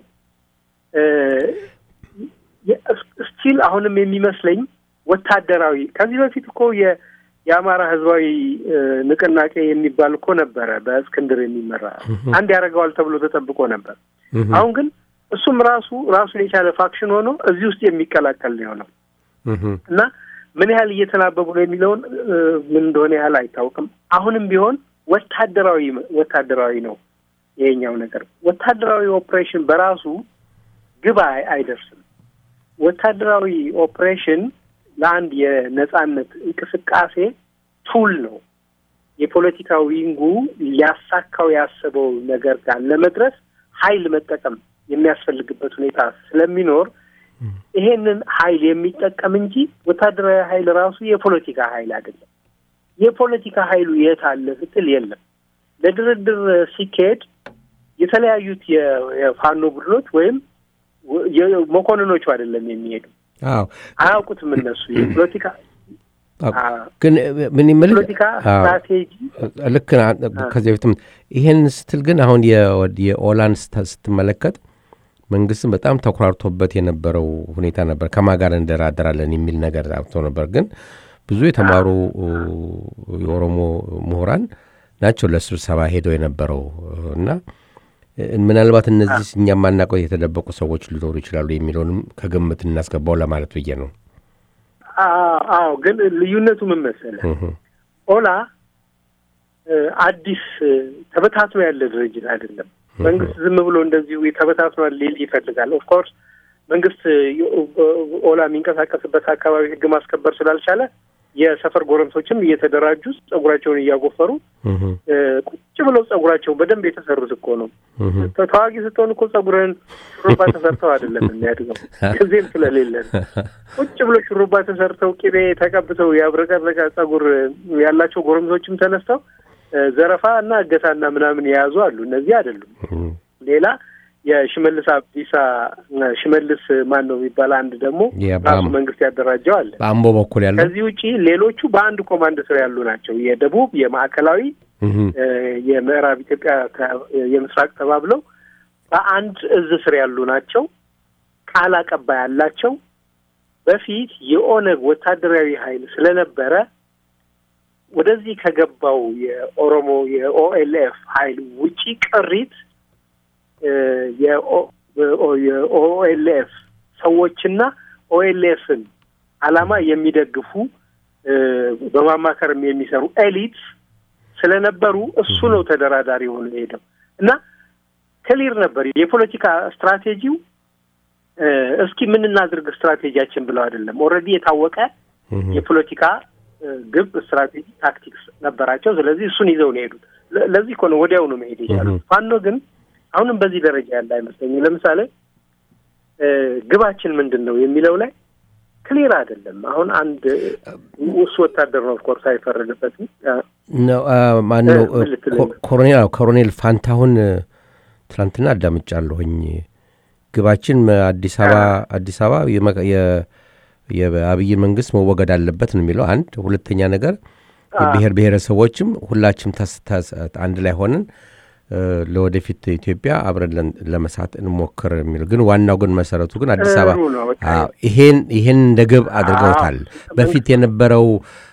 ስቲል አሁንም የሚመስለኝ ወታደራዊ ከዚህ በፊት እኮ የአማራ ህዝባዊ ንቅናቄ የሚባል እኮ ነበረ፣ በእስክንድር የሚመራ አንድ ያደርገዋል ተብሎ ተጠብቆ ነበር። አሁን ግን እሱም ራሱ ራሱን የቻለ ፋክሽን ሆኖ እዚህ ውስጥ የሚቀላቀል ነው የሆነው እና ምን ያህል እየተናበቡ ነው የሚለውን ምን እንደሆነ ያህል አይታወቅም። አሁንም ቢሆን ወታደራዊ ወታደራዊ ነው ይሄኛው ነገር። ወታደራዊ ኦፕሬሽን በራሱ ግብ አይደርስም። ወታደራዊ ኦፕሬሽን ለአንድ የነጻነት እንቅስቃሴ ቱል ነው። የፖለቲካ ዊንጉ ሊያሳካው ያሰበው ነገር ጋር ለመድረስ ኃይል መጠቀም የሚያስፈልግበት ሁኔታ ስለሚኖር ይሄንን ኃይል የሚጠቀም እንጂ ወታደራዊ ኃይል ራሱ የፖለቲካ ኃይል አይደለም። የፖለቲካ ኃይሉ የት አለ ስትል የለም። ለድርድር ሲካሄድ የተለያዩት የፋኖ ቡድኖች ወይም መኮንኖቹ አይደለም የሚሄዱ አዎ አያውቁትም እነሱ የፖለቲካ ግን ምን ይምል ፖለቲካ ስትራቴጂ ልክ ከዚህ በፊትም ይሄን ስትል ግን አሁን የኦላን ስትመለከት መንግስትም በጣም ተኩራርቶበት የነበረው ሁኔታ ነበር። ከማ ጋር እንደራደራለን የሚል ነገር አውጥቶ ነበር። ግን ብዙ የተማሩ የኦሮሞ ምሁራን ናቸው ለስብሰባ ሄደው የነበረው እና ምናልባት እነዚህ እኛ ማናውቀው የተደበቁ ሰዎች ሊኖሩ ይችላሉ የሚለውንም ከግምት እናስገባው ለማለት ብዬ ነው። አዎ፣ ግን ልዩነቱ ምን መሰለህ? ኦላ አዲስ ተበታትኖ ያለ ድርጅት አይደለም። መንግስት ዝም ብሎ እንደዚሁ ተበታትኗል ሊል ይፈልጋል። ኦፍኮርስ መንግስት ኦላ የሚንቀሳቀስበት አካባቢ ህግ ማስከበር ስላልቻለ የሰፈር ጎረምሶችም እየተደራጁ ጸጉራቸውን እያጎፈሩ ቁጭ ብለው ጸጉራቸውን በደንብ የተሰሩት እኮ ነው። ተዋጊ ስትሆን እኮ ጸጉርህን ሹሩባ ተሰርተው አይደለም የሚያድገው ጊዜም ስለሌለን ቁጭ ብሎ ሹሩባ ተሰርተው ቅቤ ተቀብተው ያብረቀረቀ ጸጉር ያላቸው ጎረምሶችም ተነስተው ዘረፋ እና እገታና ምናምን የያዙ አሉ። እነዚህ አይደሉም። ሌላ የሽመልስ አብዲሳ ሽመልስ ማን ነው የሚባል አንድ ደግሞ ራሱ መንግስት ያደራጀው አለ በአምቦ በኩል ያለው። ከዚህ ውጪ ሌሎቹ በአንድ ኮማንድ ስር ያሉ ናቸው። የደቡብ፣ የማዕከላዊ፣ የምዕራብ ኢትዮጵያ፣ የምስራቅ ተባብለው በአንድ እዝ ስር ያሉ ናቸው። ቃል አቀባይ አላቸው። በፊት የኦነግ ወታደራዊ ኃይል ስለነበረ ወደዚህ ከገባው የኦሮሞ የኦኤልኤፍ ኃይል ውጪ ቅሪት የኦኤልኤፍ ሰዎችና ኦኤልኤፍን ዓላማ የሚደግፉ በማማከርም የሚሰሩ ኤሊት ስለነበሩ እሱ ነው ተደራዳሪ ሆኖ የሄደው እና ክሊር ነበር የፖለቲካ ስትራቴጂው። እስኪ ምን እናድርግ ስትራቴጂያችን ብለው አይደለም። ኦልሬዲ የታወቀ የፖለቲካ ግብ፣ ስትራቴጂ፣ ታክቲክስ ነበራቸው። ስለዚህ እሱን ይዘው ነው የሄዱት። ለዚህ እኮ ነው ወዲያው ነው መሄድ የቻሉት። ፋኖ ግን አሁንም በዚህ ደረጃ ያለ አይመስለኝም። ለምሳሌ ግባችን ምንድን ነው የሚለው ላይ ክሊር አይደለም። አሁን አንድ እሱ ወታደር ነው ኦፍኮርስ አይፈረድበትም። ማነው ኮሎኔል ኮሎኔል ፋንታሁን ትናንትና አዳምጫለሁኝ። ግባችን አዲስ አበባ አዲስ አበባ የአብይ መንግስት መወገድ አለበት ነው የሚለው አንድ። ሁለተኛ ነገር የብሔር ብሔረሰቦችም ሁላችም አንድ ላይ ሆነን ለወደፊት ኢትዮጵያ አብረን ለመስራት እንሞክር የሚለው ግን ዋናው ግን መሰረቱ ግን አዲስ አበባ ይሄን ይሄን እንደ ግብ አድርገውታል። በፊት የነበረው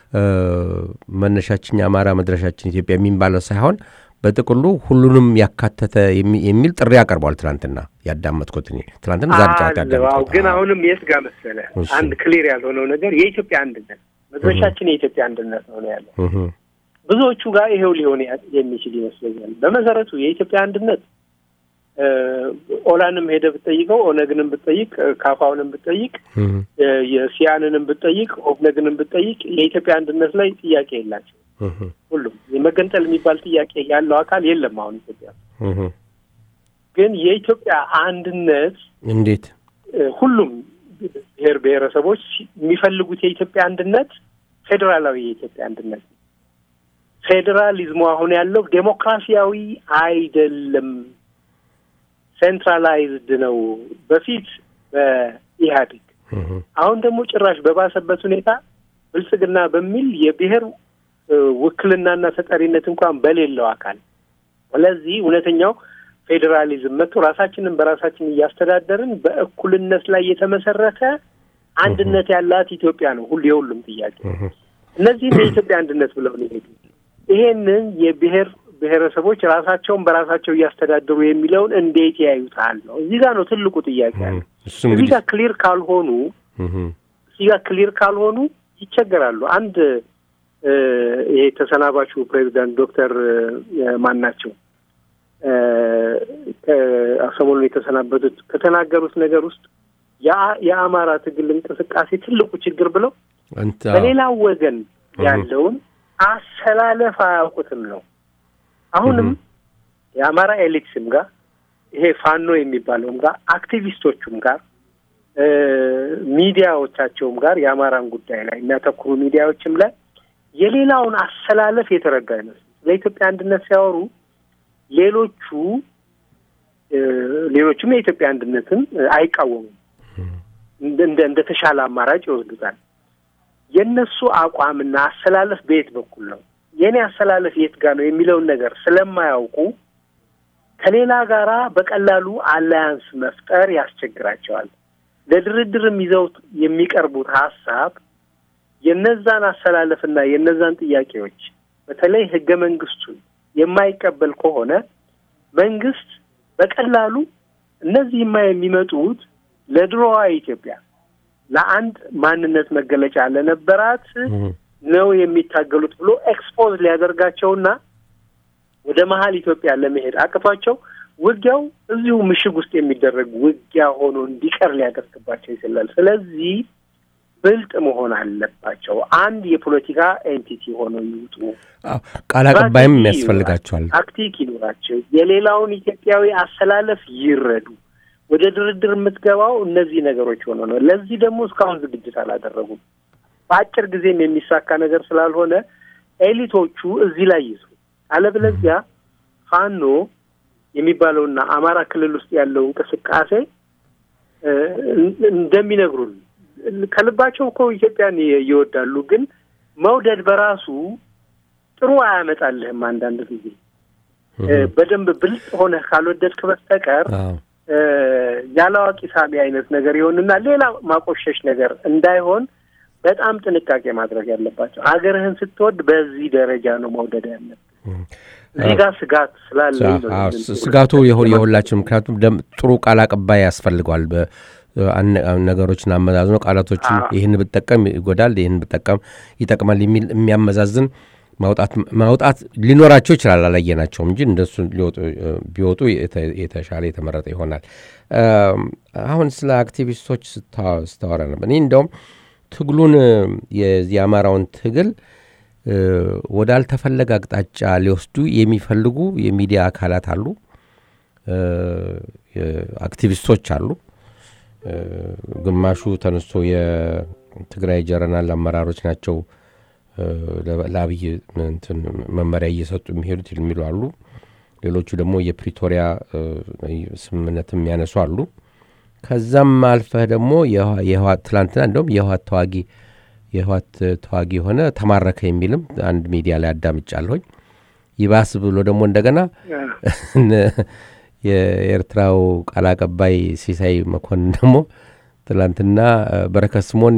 መነሻችን የአማራ መድረሻችን ኢትዮጵያ የሚባለው ሳይሆን በጥቅሉ ሁሉንም ያካተተ የሚል ጥሪ አቀርቧል። ትናንትና ያዳመጥኩት እኔ ትናንትና ዛሬ ጨዋታ ያዳመጥኩት ግን አሁንም የት ጋር መሰለህ አንድ ክሊር ያልሆነው ነገር የኢትዮጵያ አንድነት መድረሻችን የኢትዮጵያ አንድነት ነው ነው ያለው ብዙዎቹ ጋር ይሄው ሊሆን የሚችል ይመስለኛል። በመሰረቱ የኢትዮጵያ አንድነት ኦላንም ሄደ ብትጠይቀው፣ ኦነግንም ብትጠይቅ፣ ካፋውንም ብትጠይቅ፣ የሲያንንም ብትጠይቅ፣ ኦብነግንም ብትጠይቅ የኢትዮጵያ አንድነት ላይ ጥያቄ የላቸው። ሁሉም የመገንጠል የሚባል ጥያቄ ያለው አካል የለም። አሁን ኢትዮጵያ ግን የኢትዮጵያ አንድነት እንዴት ሁሉም ብሔር ብሔረሰቦች የሚፈልጉት የኢትዮጵያ አንድነት ፌዴራላዊ የኢትዮጵያ አንድነት ነው። ፌዴራሊዝሙ አሁን ያለው ዴሞክራሲያዊ አይደለም፣ ሴንትራላይዝድ ነው። በፊት በኢህአዴግ አሁን ደግሞ ጭራሽ በባሰበት ሁኔታ ብልጽግና በሚል የብሔር ውክልናና ተጠሪነት እንኳን በሌለው አካል ስለዚህ እውነተኛው ፌዴራሊዝም መጥቶ ራሳችንን በራሳችን እያስተዳደርን በእኩልነት ላይ የተመሰረተ አንድነት ያላት ኢትዮጵያ ነው ሁሉ የሁሉም ጥያቄ። እነዚህም የኢትዮጵያ አንድነት ብለው ነው የሄዱ። ይሄንን የብሔር ብሔረሰቦች ራሳቸውን በራሳቸው እያስተዳደሩ የሚለውን እንዴት ያዩታል ነው። እዚህ ጋር ነው ትልቁ ጥያቄ ያለ። እዚህ ጋር ክሊር ካልሆኑ እዚህ ጋር ክሊር ካልሆኑ ይቸገራሉ። አንድ ይሄ ተሰናባቹ ፕሬዚዳንት ዶክተር ማን ናቸው ሰሞኑን የተሰናበቱት ከተናገሩት ነገር ውስጥ የአማራ ትግል እንቅስቃሴ ትልቁ ችግር ብለው በሌላው ወገን ያለውን አሰላለፍ አያውቁትም ነው። አሁንም የአማራ ኤሊትስም ጋር ይሄ ፋኖ የሚባለውም ጋር አክቲቪስቶቹም ጋር ሚዲያዎቻቸውም ጋር የአማራን ጉዳይ ላይ የሚያተኩሩ ሚዲያዎችም ላይ የሌላውን አሰላለፍ የተረዳ አይመስልም። ለኢትዮጵያ አንድነት ሲያወሩ ሌሎቹ ሌሎቹም የኢትዮጵያ አንድነትን አይቃወሙም፣ እንደ እንደ ተሻለ አማራጭ ይወስዱታል። የእነሱ አቋምና አሰላለፍ በየት በኩል ነው፣ የእኔ አሰላለፍ የት ጋር ነው የሚለውን ነገር ስለማያውቁ ከሌላ ጋራ በቀላሉ አላያንስ መፍጠር ያስቸግራቸዋል። ለድርድርም ይዘውት የሚቀርቡት ሀሳብ የነዛን አሰላለፍና የነዛን ጥያቄዎች በተለይ ህገ መንግስቱን የማይቀበል ከሆነ መንግስት በቀላሉ እነዚህማ የሚመጡት ለድሮዋ ኢትዮጵያ ለአንድ ማንነት መገለጫ ለነበራት ነው የሚታገሉት ብሎ ኤክስፖዝ ሊያደርጋቸውና ወደ መሀል ኢትዮጵያ ለመሄድ አቅቷቸው ውጊያው እዚሁ ምሽግ ውስጥ የሚደረግ ውጊያ ሆኖ እንዲቀር ሊያደርግባቸው ይችላል። ስለዚህ ብልጥ መሆን አለባቸው። አንድ የፖለቲካ ኤንቲቲ ሆነው ይውጡ። ቃል አቀባይም ያስፈልጋቸዋል። ታክቲክ ይኖራቸው። የሌላውን ኢትዮጵያዊ አሰላለፍ ይረዱ። ወደ ድርድር የምትገባው እነዚህ ነገሮች ሆነ ነው። ለዚህ ደግሞ እስካሁን ዝግጅት አላደረጉም። በአጭር ጊዜም የሚሳካ ነገር ስላልሆነ ኤሊቶቹ እዚህ ላይ ይዙ። አለበለዚያ ፋኖ የሚባለውና አማራ ክልል ውስጥ ያለው እንቅስቃሴ እንደሚነግሩን ከልባቸው እኮ ኢትዮጵያን ይወዳሉ፣ ግን መውደድ በራሱ ጥሩ አያመጣልህም። አንዳንድ ጊዜ በደንብ ብልጥ ሆነህ ካልወደድክ በስተቀር ያለአዋቂ ሳቢ አይነት ነገር ይሆንና ሌላ ማቆሸሽ ነገር እንዳይሆን በጣም ጥንቃቄ ማድረግ ያለባቸው። ሀገርህን ስትወድ በዚህ ደረጃ ነው መውደድ ያለብህ። እዚህ ጋር ስጋት ስላለ ስጋቱ የሁላችን ምክንያቱም ጥሩ ቃል አቀባይ ያስፈልገዋል። ነገሮችን አመዛዝኖ ቃላቶችን ይህን ብጠቀም ይጎዳል፣ ይህን ብጠቀም ይጠቅማል የሚል የሚያመዛዝን ማውጣት ሊኖራቸው ይችላል። አላየናቸውም እንጂ እንደሱ ቢወጡ የተሻለ የተመረጠ ይሆናል። አሁን ስለ አክቲቪስቶች ስታወራ ነበር። እኔ እንደውም ትግሉን የአማራውን ትግል ወዳልተፈለገ አቅጣጫ ሊወስዱ የሚፈልጉ የሚዲያ አካላት አሉ፣ አክቲቪስቶች አሉ። ግማሹ ተነስቶ የትግራይ ጀረናል አመራሮች ናቸው ለአብይ መመሪያ እየሰጡ የሚሄዱት የሚሉ አሉ። ሌሎቹ ደግሞ የፕሪቶሪያ ስምምነት የሚያነሱ አሉ። ከዛም አልፈህ ደግሞ የህዋት ትላንትና እንደውም የህዋት ተዋጊ የህዋት ተዋጊ የሆነ ተማረከ የሚልም አንድ ሚዲያ ላይ አዳምጫለሁኝ። ይባስ ብሎ ደግሞ እንደገና የኤርትራው ቃል አቀባይ ሲሳይ መኮንን ደግሞ ትላንትና በረከት ስምኦን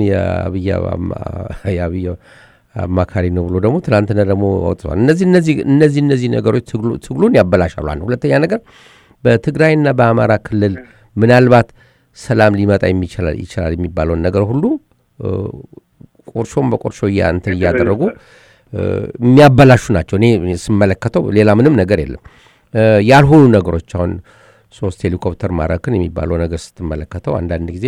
የአብይ አማካሪ ነው ብሎ ደግሞ ትላንትና ደግሞ አውጥተዋል። እነዚህ እነዚህ እነዚህ እነዚህ ነገሮች ትግሉን ያበላሻሉ። አንድ ሁለተኛ ነገር በትግራይና በአማራ ክልል ምናልባት ሰላም ሊመጣ ይችላል የሚባለውን ነገር ሁሉ ቁርሾም በቁርሾ እንትን እያደረጉ የሚያበላሹ ናቸው። እኔ ስመለከተው ሌላ ምንም ነገር የለም። ያልሆኑ ነገሮች አሁን ሶስት ሄሊኮፕተር ማረክን የሚባለው ነገር ስትመለከተው አንዳንድ ጊዜ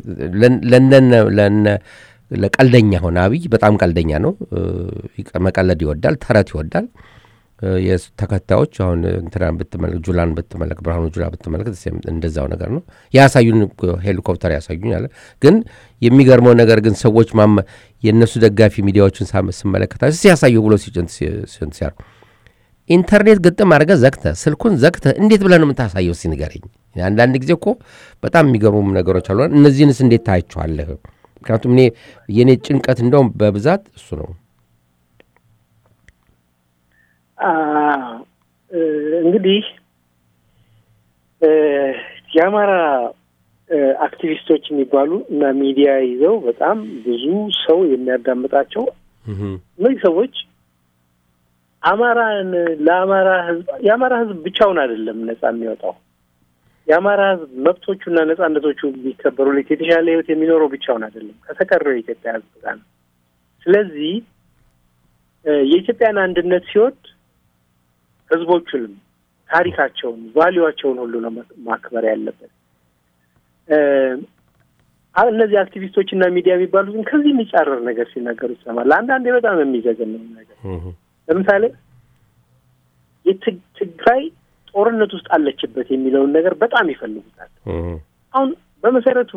ለቀልደኛ ሆነ አብይ በጣም ቀልደኛ ነው። መቀለድ ይወዳል፣ ተረት ይወዳል። ተከታዮች አሁን እንትናን ብትመለክ ጁላን ብትመለክ ብርሃኑ ጁላ ብትመለክ እንደዛው ነገር ነው። ያሳዩን ሄሊኮፕተር ያሳዩኝ አለ። ግን የሚገርመው ነገር ግን ሰዎች የእነሱ ደጋፊ ሚዲያዎችን ስመለከታ ሲያሳዩ ብሎ ሲንት ሲያር ኢንተርኔት ግጥም አድርገህ ዘግተህ ስልኩን ዘግተህ እንዴት ብለህ ነው የምታሳየው? እስኪ ንገረኝ። አንዳንድ ጊዜ እኮ በጣም የሚገርሙ ነገሮች አሉ። እነዚህንስ እንዴት ታያቸዋለህ? ምክንያቱም እኔ የእኔ ጭንቀት እንደውም በብዛት እሱ ነው። እንግዲህ የአማራ አክቲቪስቶች የሚባሉ እና ሚዲያ ይዘው በጣም ብዙ ሰው የሚያዳምጣቸው እነዚህ ሰዎች አማራን ለአማራ ሕዝብ የአማራ ሕዝብ ብቻውን አይደለም ነጻ የሚወጣው የአማራ ሕዝብ መብቶቹና ነጻነቶቹ ቢከበሩለት የተሻለ ሕይወት የሚኖረው ብቻውን አይደለም ከተቀረው የኢትዮጵያ ሕዝብ ጋር ነው። ስለዚህ የኢትዮጵያን አንድነት ሲወድ ሕዝቦቹንም ታሪካቸውን፣ ቫሊዋቸውን ሁሉ ነው ማክበር ያለበት። እነዚህ አክቲቪስቶች እና ሚዲያ የሚባሉት ግን ከዚህ የሚጻረር ነገር ሲናገሩ ይሰማል። አንዳንዴ በጣም የሚዘገን ነገር ለምሳሌ የትግራይ ጦርነት ውስጥ አለችበት የሚለውን ነገር በጣም ይፈልጉታል። አሁን በመሰረቱ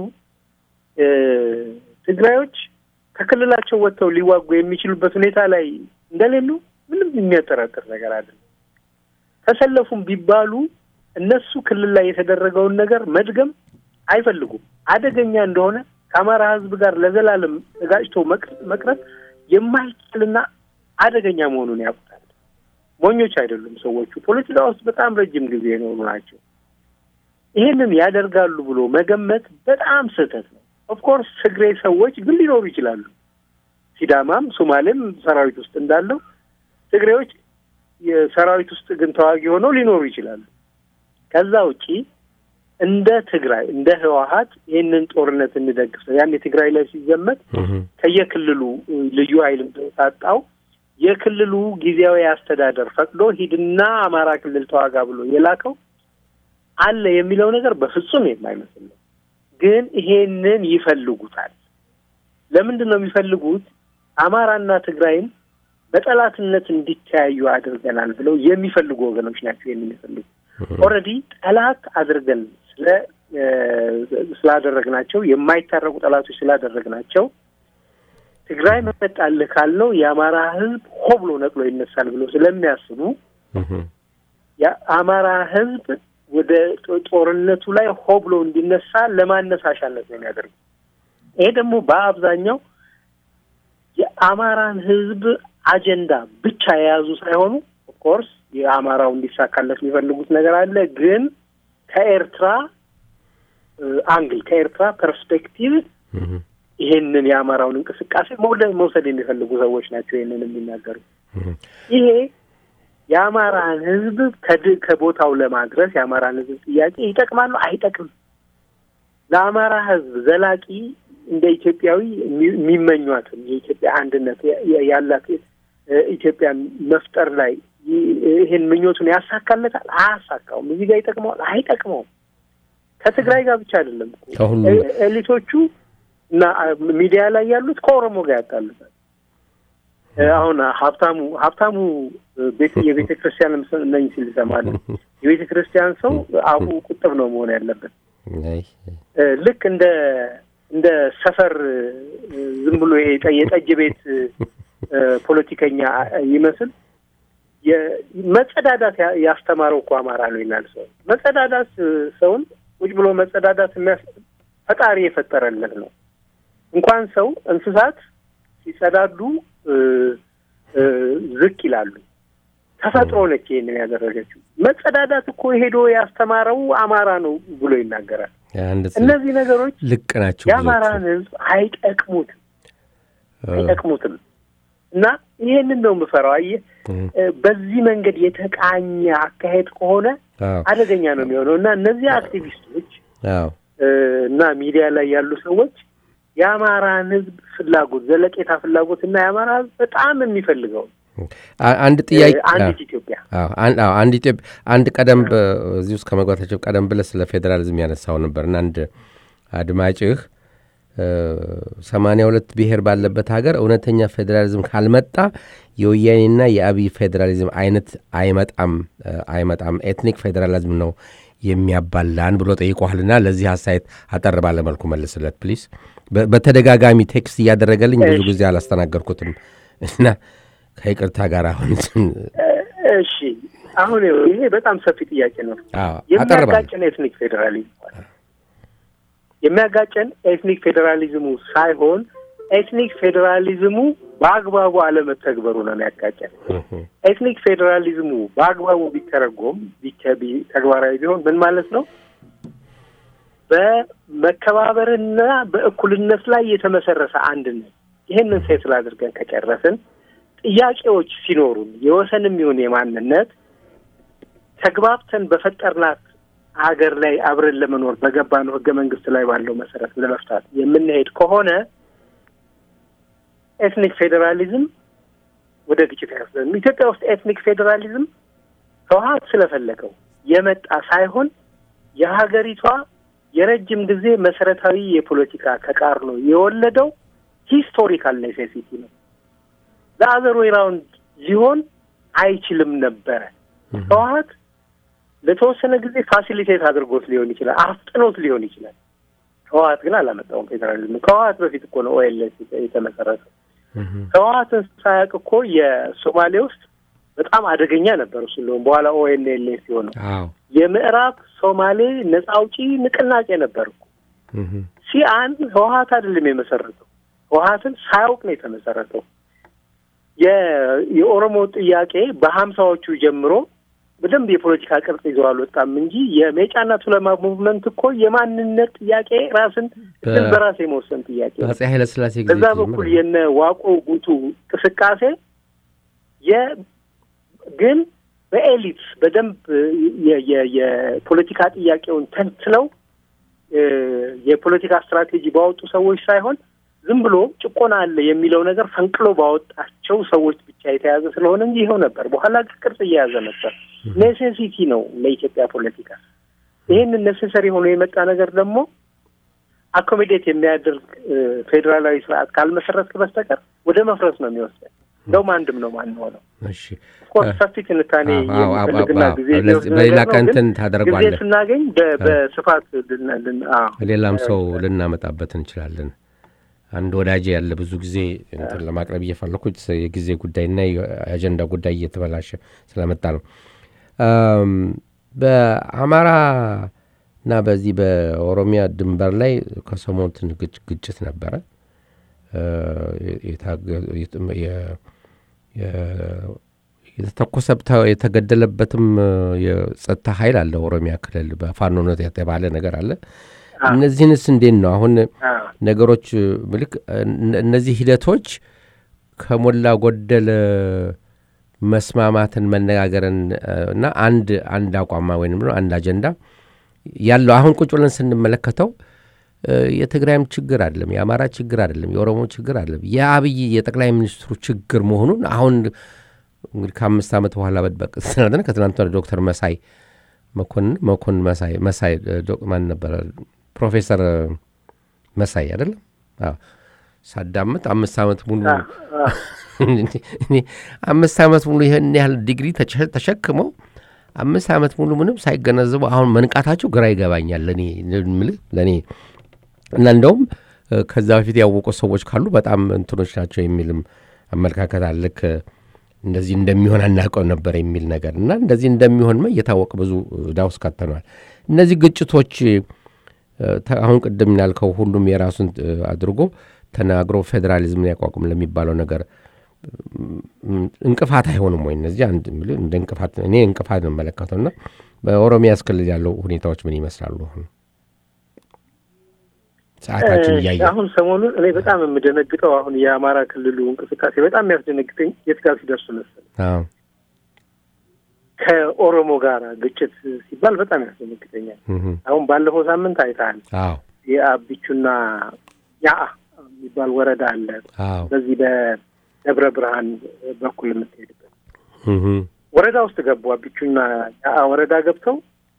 ትግራዮች ከክልላቸው ወጥተው ሊዋጉ የሚችሉበት ሁኔታ ላይ እንደሌሉ ምንም የሚያጠራጥር ነገር አይደለም። ተሰለፉም ቢባሉ እነሱ ክልል ላይ የተደረገውን ነገር መድገም አይፈልጉም። አደገኛ እንደሆነ ከአማራ ሕዝብ ጋር ለዘላለም ተጋጭቶ መቅረት የማይችልና አደገኛ መሆኑን ያውቁታል። ሞኞች አይደሉም ሰዎቹ። ፖለቲካ ውስጥ በጣም ረጅም ጊዜ የኖሩ ናቸው። ይሄንን ያደርጋሉ ብሎ መገመት በጣም ስህተት ነው። ኦፍኮርስ ትግሬ ሰዎች ግን ሊኖሩ ይችላሉ። ሲዳማም ሶማሌም ሰራዊት ውስጥ እንዳለው ትግሬዎች የሰራዊት ውስጥ ግን ተዋጊ ሆነው ሊኖሩ ይችላሉ። ከዛ ውጪ እንደ ትግራይ እንደ ህወሀት ይህንን ጦርነት እንደግፍ ነው። ያን የትግራይ ላይ ሲዘመት ከየክልሉ ልዩ ኃይል ታጣው የክልሉ ጊዜያዊ አስተዳደር ፈቅዶ ሂድና አማራ ክልል ተዋጋ ብሎ የላከው አለ የሚለው ነገር በፍጹም የማይመስል ነው። ግን ይሄንን ይፈልጉታል። ለምንድን ነው የሚፈልጉት? አማራና ትግራይም በጠላትነት እንዲተያዩ አድርገናል ብለው የሚፈልጉ ወገኖች ናቸው። ይህን የሚፈልጉ ኦልሬዲ ጠላት አድርገን ስለ ስላደረግናቸው የማይታረቁ ጠላቶች ስላደረግናቸው ትግራይ መመጣልህ ካልነው የአማራ ሕዝብ ሆ ብሎ ነቅሎ ይነሳል ብሎ ስለሚያስቡ የአማራ ሕዝብ ወደ ጦርነቱ ላይ ሆ ብሎ እንዲነሳ ለማነሳሻነት ነው የሚያደርጉ። ይሄ ደግሞ በአብዛኛው የአማራን ሕዝብ አጀንዳ ብቻ የያዙ ሳይሆኑ ኦፍኮርስ የአማራው እንዲሳካለት የሚፈልጉት ነገር አለ። ግን ከኤርትራ አንግል ከኤርትራ ፐርስፔክቲቭ ይሄንን የአማራውን እንቅስቃሴ መውሰድ የሚፈልጉ ሰዎች ናቸው ይሄንን የሚናገሩ። ይሄ የአማራን ህዝብ ከቦታው ለማድረስ የአማራን ህዝብ ጥያቄ ይጠቅማሉ አይጠቅም? ለአማራ ህዝብ ዘላቂ እንደ ኢትዮጵያዊ የሚመኟትን የኢትዮጵያ አንድነት ያላት ኢትዮጵያ መፍጠር ላይ ይህን ምኞቱን ያሳካለታል? አያሳካውም። እዚህ ጋር ይጠቅመዋል? አይጠቅመውም። ከትግራይ ጋር ብቻ አይደለም ኤሊቶቹ እና ሚዲያ ላይ ያሉት ከኦሮሞ ጋር ያጣሉታል። አሁን ሀብታሙ ሀብታሙ የቤተ ክርስቲያን ነኝ ሲል ይሰማል። የቤተ ክርስቲያን ሰው አፉ ቁጥብ ነው መሆን ያለበት። ልክ እንደ እንደ ሰፈር ዝም ብሎ ይሄ የጠጅ ቤት ፖለቲከኛ ይመስል መጸዳዳት ያስተማረው እኮ አማራ ነው ይላል ሰው። መጸዳዳት ሰውን ቁጭ ብሎ መጸዳዳት ፈጣሪ የፈጠረለት ነው። እንኳን ሰው እንስሳት ሲጸዳዱ ዝቅ ይላሉ። ተፈጥሮ ነች ይሄንን ያደረገችው። መጸዳዳት እኮ ሄዶ ያስተማረው አማራ ነው ብሎ ይናገራል። እነዚህ ነገሮች ልቅ ናቸው። የአማራን ሕዝብ አይጠቅሙትም አይጠቅሙትም። እና ይሄንን ነው የምፈራው። አየህ በዚህ መንገድ የተቃኘ አካሄድ ከሆነ አደገኛ ነው የሚሆነው እና እነዚህ አክቲቪስቶች እና ሚዲያ ላይ ያሉ ሰዎች የአማራን ህዝብ ፍላጎት ዘለቄታ ፍላጎት እና የአማራ ህዝብ በጣም የሚፈልገው አንድ ጥያቄ አንዲት ኢትዮጵያ አንድ ኢትዮጵያ አንድ ቀደም እዚህ ውስጥ ከመግባታቸው ቀደም ብለህ ስለ ፌዴራሊዝም ያነሳው ነበር እና አንድ አድማጭህ ሰማንያ ሁለት ብሔር ባለበት ሀገር እውነተኛ ፌዴራሊዝም ካልመጣ የወያኔና የአብይ ፌዴራሊዝም አይነት አይመጣም አይመጣም ኤትኒክ ፌዴራሊዝም ነው የሚያባላን ብሎ ጠይቋልና ለዚህ አስተያየት አጠር ባለ መልኩ መልስለት ፕሊስ። በተደጋጋሚ ቴክስት እያደረገልኝ ብዙ ጊዜ አላስተናገርኩትም እና ከይቅርታ ጋር አሁን እሺ፣ አሁን ይሄ በጣም ሰፊ ጥያቄ ነው። የሚያጋጨን ኤትኒክ ፌዴራሊዝም የሚያጋጨን ኤትኒክ ፌዴራሊዝሙ ሳይሆን ኤትኒክ ፌዴራሊዝሙ በአግባቡ አለመተግበሩ ነው የሚያጋጨን። ኤትኒክ ፌዴራሊዝሙ በአግባቡ ቢተረጎም ተግባራዊ ቢሆን ምን ማለት ነው? በመከባበርና በእኩልነት ላይ የተመሰረተ አንድነት ይህንን ሴትል አድርገን ከጨረስን ጥያቄዎች ሲኖሩን የወሰንም ይሁን የማንነት ተግባብተን በፈጠርናት ሀገር ላይ አብረን ለመኖር በገባነው ሕገ መንግስት ላይ ባለው መሰረት ለመፍታት የምንሄድ ከሆነ ኤትኒክ ፌዴራሊዝም ወደ ግጭት ያስዘን። ኢትዮጵያ ውስጥ ኤትኒክ ፌዴራሊዝም ህወሓት ስለፈለገው የመጣ ሳይሆን የሀገሪቷ የረጅም ጊዜ መሰረታዊ የፖለቲካ ተቃርኖ የወለደው ሂስቶሪካል ኔሴሲቲ ነው። ለአዘር ዌይ ራውንድ ሊሆን አይችልም ነበረ። ህወሓት ለተወሰነ ጊዜ ፋሲሊቴት አድርጎት ሊሆን ይችላል፣ አፍጥኖት ሊሆን ይችላል። ህወሓት ግን አላመጣውም ፌዴራሊዝም። ከህወሓት በፊት እኮ ነው ኦኤልኤስ የተመሰረተው። ህወሓትን ሳያውቅ እኮ የሶማሌ ውስጥ በጣም አደገኛ ነበር። እሱ እንደውም በኋላ ኦኤንኤልኤስ ሲሆነው የምዕራብ ሶማሌ ነጻ አውጪ ንቅናቄ ነበር እኮ። ሲአን ህወሓት አይደለም የመሰረተው፣ ህወሓትን ሳያውቅ ነው የተመሰረተው። የኦሮሞ ጥያቄ በሀምሳዎቹ ጀምሮ በደንብ የፖለቲካ ቅርጽ ይዘው አልወጣም እንጂ የሜጫና ቱለማ ሙቭመንት እኮ የማንነት ጥያቄ ራስን እድል በራስ የመወሰን ጥያቄ አፄ ኃይለስላሴ ጊዜ በዛ በኩል የነ ዋቆ ጉቱ እንቅስቃሴ ግን በኤሊት በደንብ የፖለቲካ ጥያቄውን ተንትለው የፖለቲካ ስትራቴጂ ባወጡ ሰዎች ሳይሆን ዝም ብሎ ጭቆና አለ የሚለው ነገር ፈንቅሎ ባወጣቸው ሰዎች ብቻ የተያዘ ስለሆነ እንጂ ይኸው ነበር። በኋላ ቅርጽ እየያዘ ነበር። ኔሴሲቲ ነው ለኢትዮጵያ ፖለቲካ። ይህንን ኔሴሰሪ ሆኖ የመጣ ነገር ደግሞ አኮሚዴት የሚያደርግ ፌዴራላዊ ስርዓት ካልመሰረትክ በስተቀር ወደ መፍረስ ነው የሚወስደን። እንደውም አንድም ነው ማንሆነው። ኦፍኮርስ ሰፊ ትንታኔ የሚፈልግና ጊዜ በሌላ ቀን እንትን ታደርጓለህ። ጊዜ ስናገኝ በስፋት ሌላም ሰው ልናመጣበት እንችላለን። አንድ ወዳጅ ያለ ብዙ ጊዜ እንትን ለማቅረብ እየፈለኩት የጊዜ ጉዳይና የአጀንዳ ጉዳይ እየተበላሸ ስለመጣ ነው። በአማራ እና በዚህ በኦሮሚያ ድንበር ላይ ከሰሞኑ ግጭት ነበረ። የተተኮሰብታ የተገደለበትም የጸጥታ ኃይል አለ። ኦሮሚያ ክልል በፋኖነት የተባለ ነገር አለ። እነዚህንስ እንዴት ነው አሁን ነገሮች ምልክ እነዚህ ሂደቶች ከሞላ ጎደል መስማማትን መነጋገርን እና አንድ አንድ አቋማ ወይም አንድ አጀንዳ ያለው አሁን ቁጭ ብለን ስንመለከተው የትግራይም ችግር አይደለም፣ የአማራ ችግር አይደለም፣ የኦሮሞ ችግር አይደለም፣ የአብይ የጠቅላይ ሚኒስትሩ ችግር መሆኑን አሁን እንግዲህ ከአምስት ዓመት በኋላ በድበቅ ስናደነ ከትናንት ዶክተር መሳይ መኮንን መኮንን መሳይ መሳይ ማን ነበረ ፕሮፌሰር መሳይ አይደለም ሳዳምጥ አምስት ዓመት ሙሉ አምስት ዓመት ሙሉ ይህን ያህል ዲግሪ ተሸክመው አምስት ዓመት ሙሉ ምንም ሳይገነዘቡ አሁን መንቃታቸው ግራ ይገባኛል ለእኔ ምልህ ለእኔ እና እንደውም ከዛ በፊት ያወቁ ሰዎች ካሉ በጣም እንትኖች ናቸው የሚልም አመለካከት አለክ እንደዚህ እንደሚሆን አናውቀው ነበር የሚል ነገር እና እንደዚህ እንደሚሆንማ እየታወቀ ብዙ ዕዳ ውስጥ ከተነዋል። እነዚህ ግጭቶች አሁን ቅድም ያልከው ሁሉም የራሱን አድርጎ ተናግሮ ፌዴራሊዝምን ያቋቁም ለሚባለው ነገር እንቅፋት አይሆንም ወይ? እነዚህ አንድ እንደ እንቅፋት እኔ እንቅፋት ነው የምመለከተው እና በኦሮሚያ ክልል ያለው ሁኔታዎች ምን ይመስላሉ? አሁን ሰዓታችን እያየ አሁን ሰሞኑን እኔ በጣም የምደነግጠው አሁን የአማራ ክልሉ እንቅስቃሴ በጣም የሚያስደነግጠኝ የት ጋር ሲደርስ መሰለህ? ከኦሮሞ ጋር ግጭት ሲባል በጣም ያስደነግጠኛል። አሁን ባለፈው ሳምንት አይተሃል። የአቢቹና ያአ የሚባል ወረዳ አለ። በዚህ በደብረ ብርሃን በኩል የምትሄድበት ወረዳ ውስጥ ገቡ። አቢቹና ያአ ወረዳ ገብተው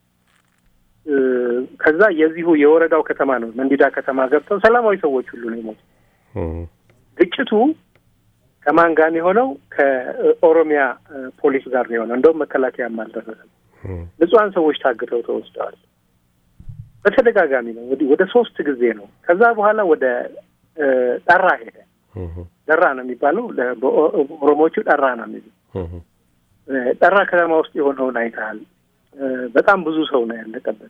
ከዛ የዚሁ የወረዳው ከተማ ነው መንዲዳ ከተማ ገብተው ሰላማዊ ሰዎች ሁሉ ነው የሞቱ። ግጭቱ ከማን ጋር ነው የሆነው? ከኦሮሚያ ፖሊስ ጋር ነው የሆነው። እንደውም መከላከያም አልደረሰም። ንጹሐን ሰዎች ታግተው ተወስደዋል። በተደጋጋሚ ነው እንግዲህ ወደ ሶስት ጊዜ ነው። ከዛ በኋላ ወደ ጠራ ሄደ። ጠራ ነው የሚባለው፣ በኦሮሞዎቹ ጠራ ነው የሚሉ ጠራ ከተማ ውስጥ የሆነውን አይተሃል። በጣም ብዙ ሰው ነው ያለቀበት።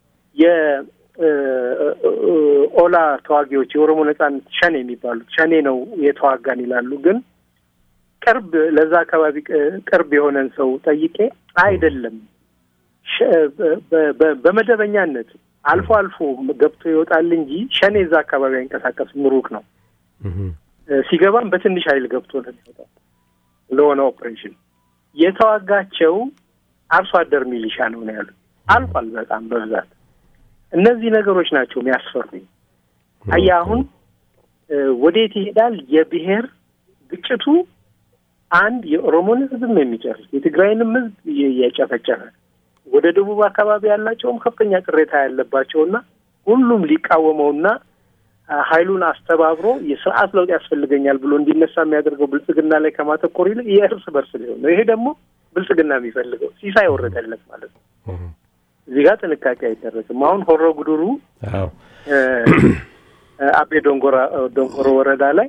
የኦላ ተዋጊዎች የኦሮሞ ነጻነት ሸኔ የሚባሉት ሸኔ ነው የተዋጋን ይላሉ። ግን ቅርብ ለዛ አካባቢ ቅርብ የሆነን ሰው ጠይቄ አይደለም፣ በመደበኛነት አልፎ አልፎ ገብቶ ይወጣል እንጂ ሸኔ እዛ አካባቢ አይንቀሳቀስም፣ ሩቅ ነው። ሲገባም በትንሽ ኃይል ገብቶ ነው የሚወጣው ለሆነ ኦፕሬሽን የተዋጋቸው አርሶ አደር ሚሊሻ ነው ነው ያሉት። አልቋል በጣም በብዛት እነዚህ ነገሮች ናቸው የሚያስፈሩኝ። አየህ አሁን ወዴት ይሄዳል? የብሔር ግጭቱ አንድ የኦሮሞን ሕዝብም የሚጨርስ የትግራይንም ሕዝብ እያጨፈጨፈ ወደ ደቡብ አካባቢ ያላቸውም ከፍተኛ ቅሬታ ያለባቸውና ሁሉም ሊቃወመውና ኃይሉን አስተባብሮ የስርዓት ለውጥ ያስፈልገኛል ብሎ እንዲነሳ የሚያደርገው ብልጽግና ላይ ከማተኮር ይልቅ የእርስ በርስ ሊሆን ነው። ይሄ ደግሞ ብልጽግና የሚፈልገው ሲሳይ ወረደለት ማለት ነው። እዚህ ጋር ጥንቃቄ አይደረግም። አሁን ሆሮ ጉዱሩ አቤ ዶንጎራ ዶንጎሮ ወረዳ ላይ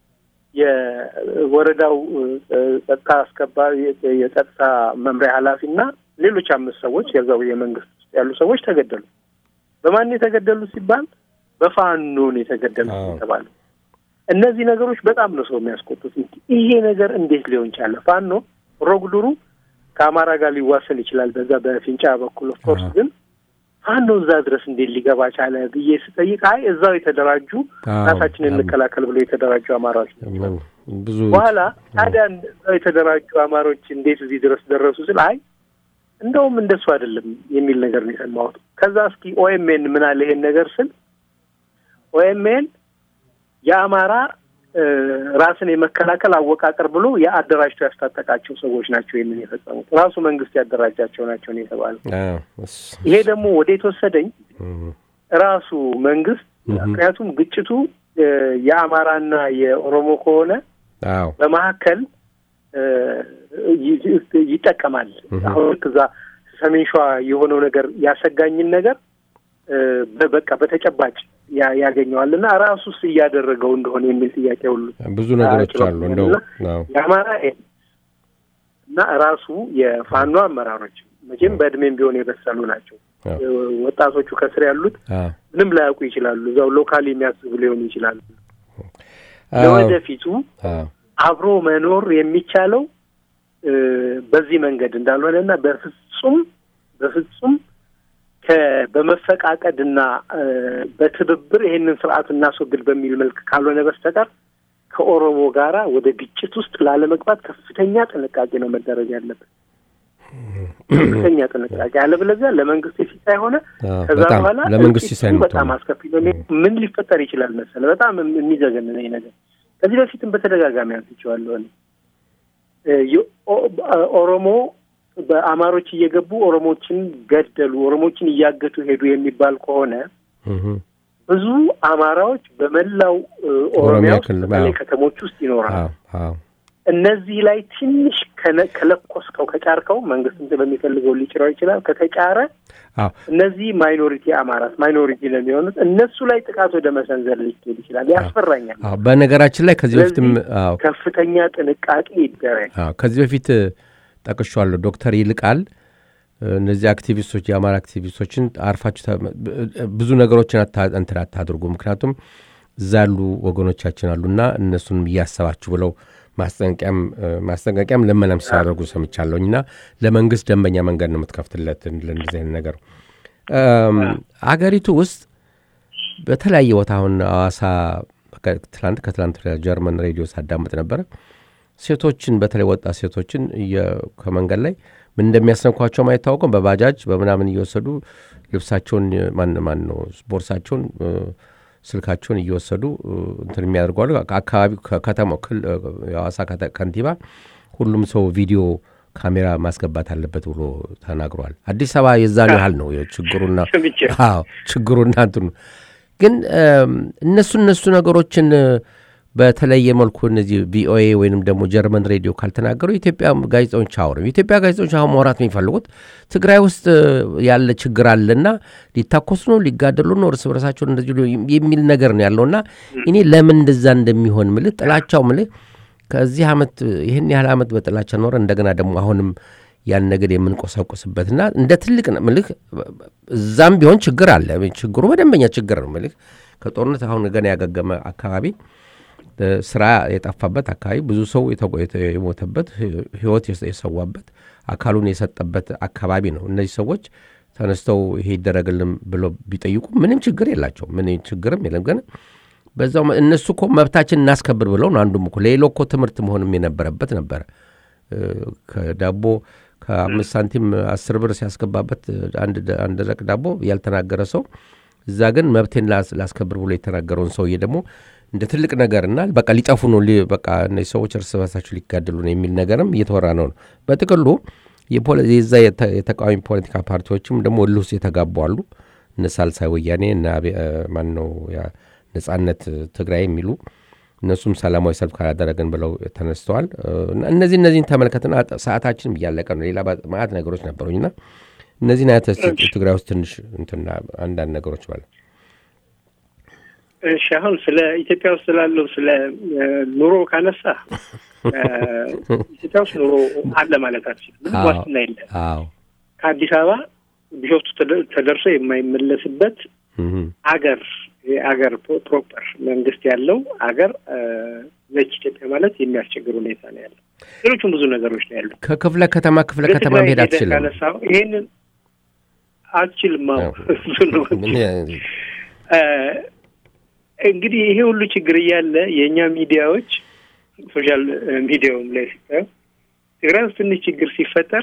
የወረዳው ጸጥታ አስከባሪ የጸጥታ መምሪያ ኃላፊና ሌሎች አምስት ሰዎች የዛው የመንግስት ውስጥ ያሉ ሰዎች ተገደሉ። በማን የተገደሉ ሲባል በፋኖን የተገደሉት የተባለው። እነዚህ ነገሮች በጣም ነው ሰው የሚያስቆጡት። ይሄ ነገር እንዴት ሊሆን ቻለ? ፋኖ ሮጉዱሩ ከአማራ ጋር ሊዋሰን ይችላል በዛ በፊንጫ በኩል ኦፍኮርስ፣ ግን ፋኖ እዛ ድረስ እንዴት ሊገባ ቻለ ብዬ ስጠይቅ አይ እዛው የተደራጁ ራሳችንን እንከላከል ብሎ የተደራጁ አማራዎች ናቸው። በኋላ ታዲያ እዛው የተደራጁ አማሮች እንዴት እዚህ ድረስ ደረሱ ስል አይ እንደውም እንደሱ አይደለም የሚል ነገር ነው የሰማሁት። ከዛ እስኪ ኦኤምኤን ምን አለ ይሄን ነገር ስል ኦኤምኤን የአማራ ራስን የመከላከል አወቃቀር ብሎ የአደራጅቶ ያስታጠቃቸው ሰዎች ናቸው ይህንን የፈጸሙት። ራሱ መንግስት ያደራጃቸው ናቸው ነው የተባለው። ይሄ ደግሞ ወዴት ወሰደኝ? ራሱ መንግስት ምክንያቱም ግጭቱ የአማራና የኦሮሞ ከሆነ በመካከል ይጠቀማል። አሁን ልክ እዛ ሰሜን ሸዋ የሆነው ነገር ያሰጋኝን ነገር በቃ በተጨባጭ ያገኘዋል እና ራሱስ እያደረገው እንደሆነ የሚል ጥያቄ ሁሉ ብዙ ነገሮች አሉ። እንደው የአማራ እና ራሱ የፋኖ አመራሮች መቼም በእድሜም ቢሆን የበሰሉ ናቸው። ወጣቶቹ ከስር ያሉት ምንም ላያውቁ ይችላሉ። እዛው ሎካል የሚያስቡ ሊሆኑ ይችላሉ። ለወደፊቱ አብሮ መኖር የሚቻለው በዚህ መንገድ እንዳልሆነ እና በፍጹም በፍጹም በመፈቃቀድና በትብብር ይሄንን ስርዓት እናስወግድ በሚል መልክ ካልሆነ በስተቀር ከኦሮሞ ጋራ ወደ ግጭት ውስጥ ላለመግባት ከፍተኛ ጥንቃቄ ነው መደረግ ያለበት። ከፍተኛ ጥንቃቄ አለበለዚያ ለመንግስት ሲሳይ ሆነ ከዛ በኋላ ለመንግስት ሲሳይ ነው በጣም አስከፊ ነው። ምን ሊፈጠር ይችላል መሰለ በጣም የሚዘገንነኝ ነገር ከዚህ በፊትም በተደጋጋሚ አንስቼዋለሁ። ኦሮሞ በአማሮች እየገቡ ኦሮሞችን ገደሉ፣ ኦሮሞችን እያገቱ ሄዱ የሚባል ከሆነ ብዙ አማራዎች በመላው ኦሮሚያ ውስጥ በተለይ ከተሞች ውስጥ ይኖራሉ። እነዚህ ላይ ትንሽ ከለኮስከው ከጫርከው መንግስት በሚፈልገው ሊጭረው ይችላል። ከተጫረ እነዚህ ማይኖሪቲ አማራት ማይኖሪቲ ነው የሚሆኑት። እነሱ ላይ ጥቃት ወደ መሰንዘር ሊሄድ ይችላል። ያስፈራኛል። በነገራችን ላይ ከዚህ በፊትም ከፍተኛ ጥንቃቄ ይደረግ። ከዚህ በፊት ጠቅሻለሁ። ዶክተር ይልቃል እነዚህ አክቲቪስቶች የአማራ አክቲቪስቶችን አርፋችሁ ብዙ ነገሮችን እንትን አታድርጉ፣ ምክንያቱም እዛ ያሉ ወገኖቻችን አሉና እነሱንም እያሰባችሁ ብለው ማስጠንቀቂያም ማስጠንቀቂያም ልመናም ሲያደርጉ ሰምቻለሁኝ። እና ለመንግስት ደንበኛ መንገድ ነው የምትከፍትለት ለእንደዚህ አይነት ነገር። አገሪቱ ውስጥ በተለያየ ቦታ አሁን አዋሳ ትላንት ከትላንት ጀርመን ሬዲዮ ሳዳምጥ ነበረ። ሴቶችን በተለይ ወጣት ሴቶችን ከመንገድ ላይ ምን እንደሚያስነኳቸውም አይታወቅም። በባጃጅ በምናምን እየወሰዱ ልብሳቸውን ማን ማን ነው ቦርሳቸውን ስልካቸውን እየወሰዱ እንትን የሚያደርጓሉ። አካባቢው ከተማው የሐዋሳ ከንቲባ ሁሉም ሰው ቪዲዮ ካሜራ ማስገባት አለበት ብሎ ተናግሯል። አዲስ አበባ የዛን ያህል ነው ችግሩና ችግሩና እንትኑ ግን እነሱ እነሱ ነገሮችን በተለየ መልኩ እነዚህ ቪኦኤ ወይንም ደግሞ ጀርመን ሬዲዮ ካልተናገሩ የኢትዮጵያ ጋዜጠኞች አውርም የኢትዮጵያ ጋዜጠኞች አሁን ማውራት የሚፈልጉት ትግራይ ውስጥ ያለ ችግር አለና ሊታኮሱ ነው፣ ሊጋደሉ ነው፣ እርስ በርሳቸውን እንደዚህ የሚል ነገር ነው ያለውና እኔ ለምን እንደዛ እንደሚሆን ምልህ ጥላቻው ምልህ ከዚህ ዓመት ይህን ያህል ዓመት በጥላቻ ኖረ እንደገና ደግሞ አሁንም ያን ነገር የምንቆሰቁስበትና እንደ ትልቅ ምልህ እዛም ቢሆን ችግር አለ። ችግሩ በደንበኛ ችግር ነው ምልህ ከጦርነት አሁን ገና ያገገመ አካባቢ ስራ የጠፋበት አካባቢ ብዙ ሰው የሞተበት ህይወት የሰዋበት አካሉን የሰጠበት አካባቢ ነው። እነዚህ ሰዎች ተነስተው ይሄ ይደረግልን ብሎ ቢጠይቁ ምንም ችግር የላቸው፣ ምን ችግርም የለም። ግን በዛው እነሱ እኮ መብታችን እናስከብር ብለው ነው። አንዱም እኮ ሌሎ እኮ ትምህርት መሆንም የነበረበት ነበረ። ከዳቦ ከአምስት ሳንቲም አስር ብር ሲያስገባበት አንድ ደረቅ ዳቦ ያልተናገረ ሰው እዛ ግን መብቴን ላስከብር ብሎ የተናገረውን ሰውዬ ደግሞ እንደ ትልቅ ነገርና በቃ ሊጠፉ ነው፣ በቃ እነዚህ ሰዎች እርስ በርሳቸው ሊጋደሉ ነው የሚል ነገርም እየተወራ ነው። በጥቅሉ የዛ የተቃዋሚ ፖለቲካ ፓርቲዎችም ደግሞ እልህ ውስጥ የተጋቡ አሉ። እነ ሳልሳይ ወያኔ እና ማን ነው ነጻነት ትግራይ የሚሉ እነሱም ሰላማዊ ሰልፍ ካላደረግን ብለው ተነስተዋል። እነዚህ እነዚህን ተመልከትና ሰዓታችንም እያለቀ ነው። ሌላ ማዕት ነገሮች ነበሩኝና እነዚህን አይነት ትግራይ ውስጥ ትንሽ እንትና አንዳንድ ነገሮች ባለ እሺ አሁን ስለ ኢትዮጵያ ውስጥ ስላለው ስለ ኑሮ ካነሳ ኢትዮጵያ ውስጥ ኑሮ አለ ማለት አልችልም። ምንም ዋስትና የለም። ከአዲስ አበባ ቢሾፍቱ ተደርሶ የማይመለስበት አገር አገር ፕሮፐር መንግስት ያለው አገር ነች ኢትዮጵያ ማለት የሚያስቸግር ሁኔታ ነው ያለው። ሌሎቹም ብዙ ነገሮች ነው ያሉ። ከክፍለ ከተማ ክፍለ ከተማ መሄድ አትችልም። ካነሳው ይሄንን አትችልም። አዎ እሱ ነው እንግዲህ ይሄ ሁሉ ችግር እያለ የእኛ ሚዲያዎች ሶሻል ሚዲያውም ላይ ሲታዩ ትግራይ ውስጥ ትንሽ ችግር ሲፈጠር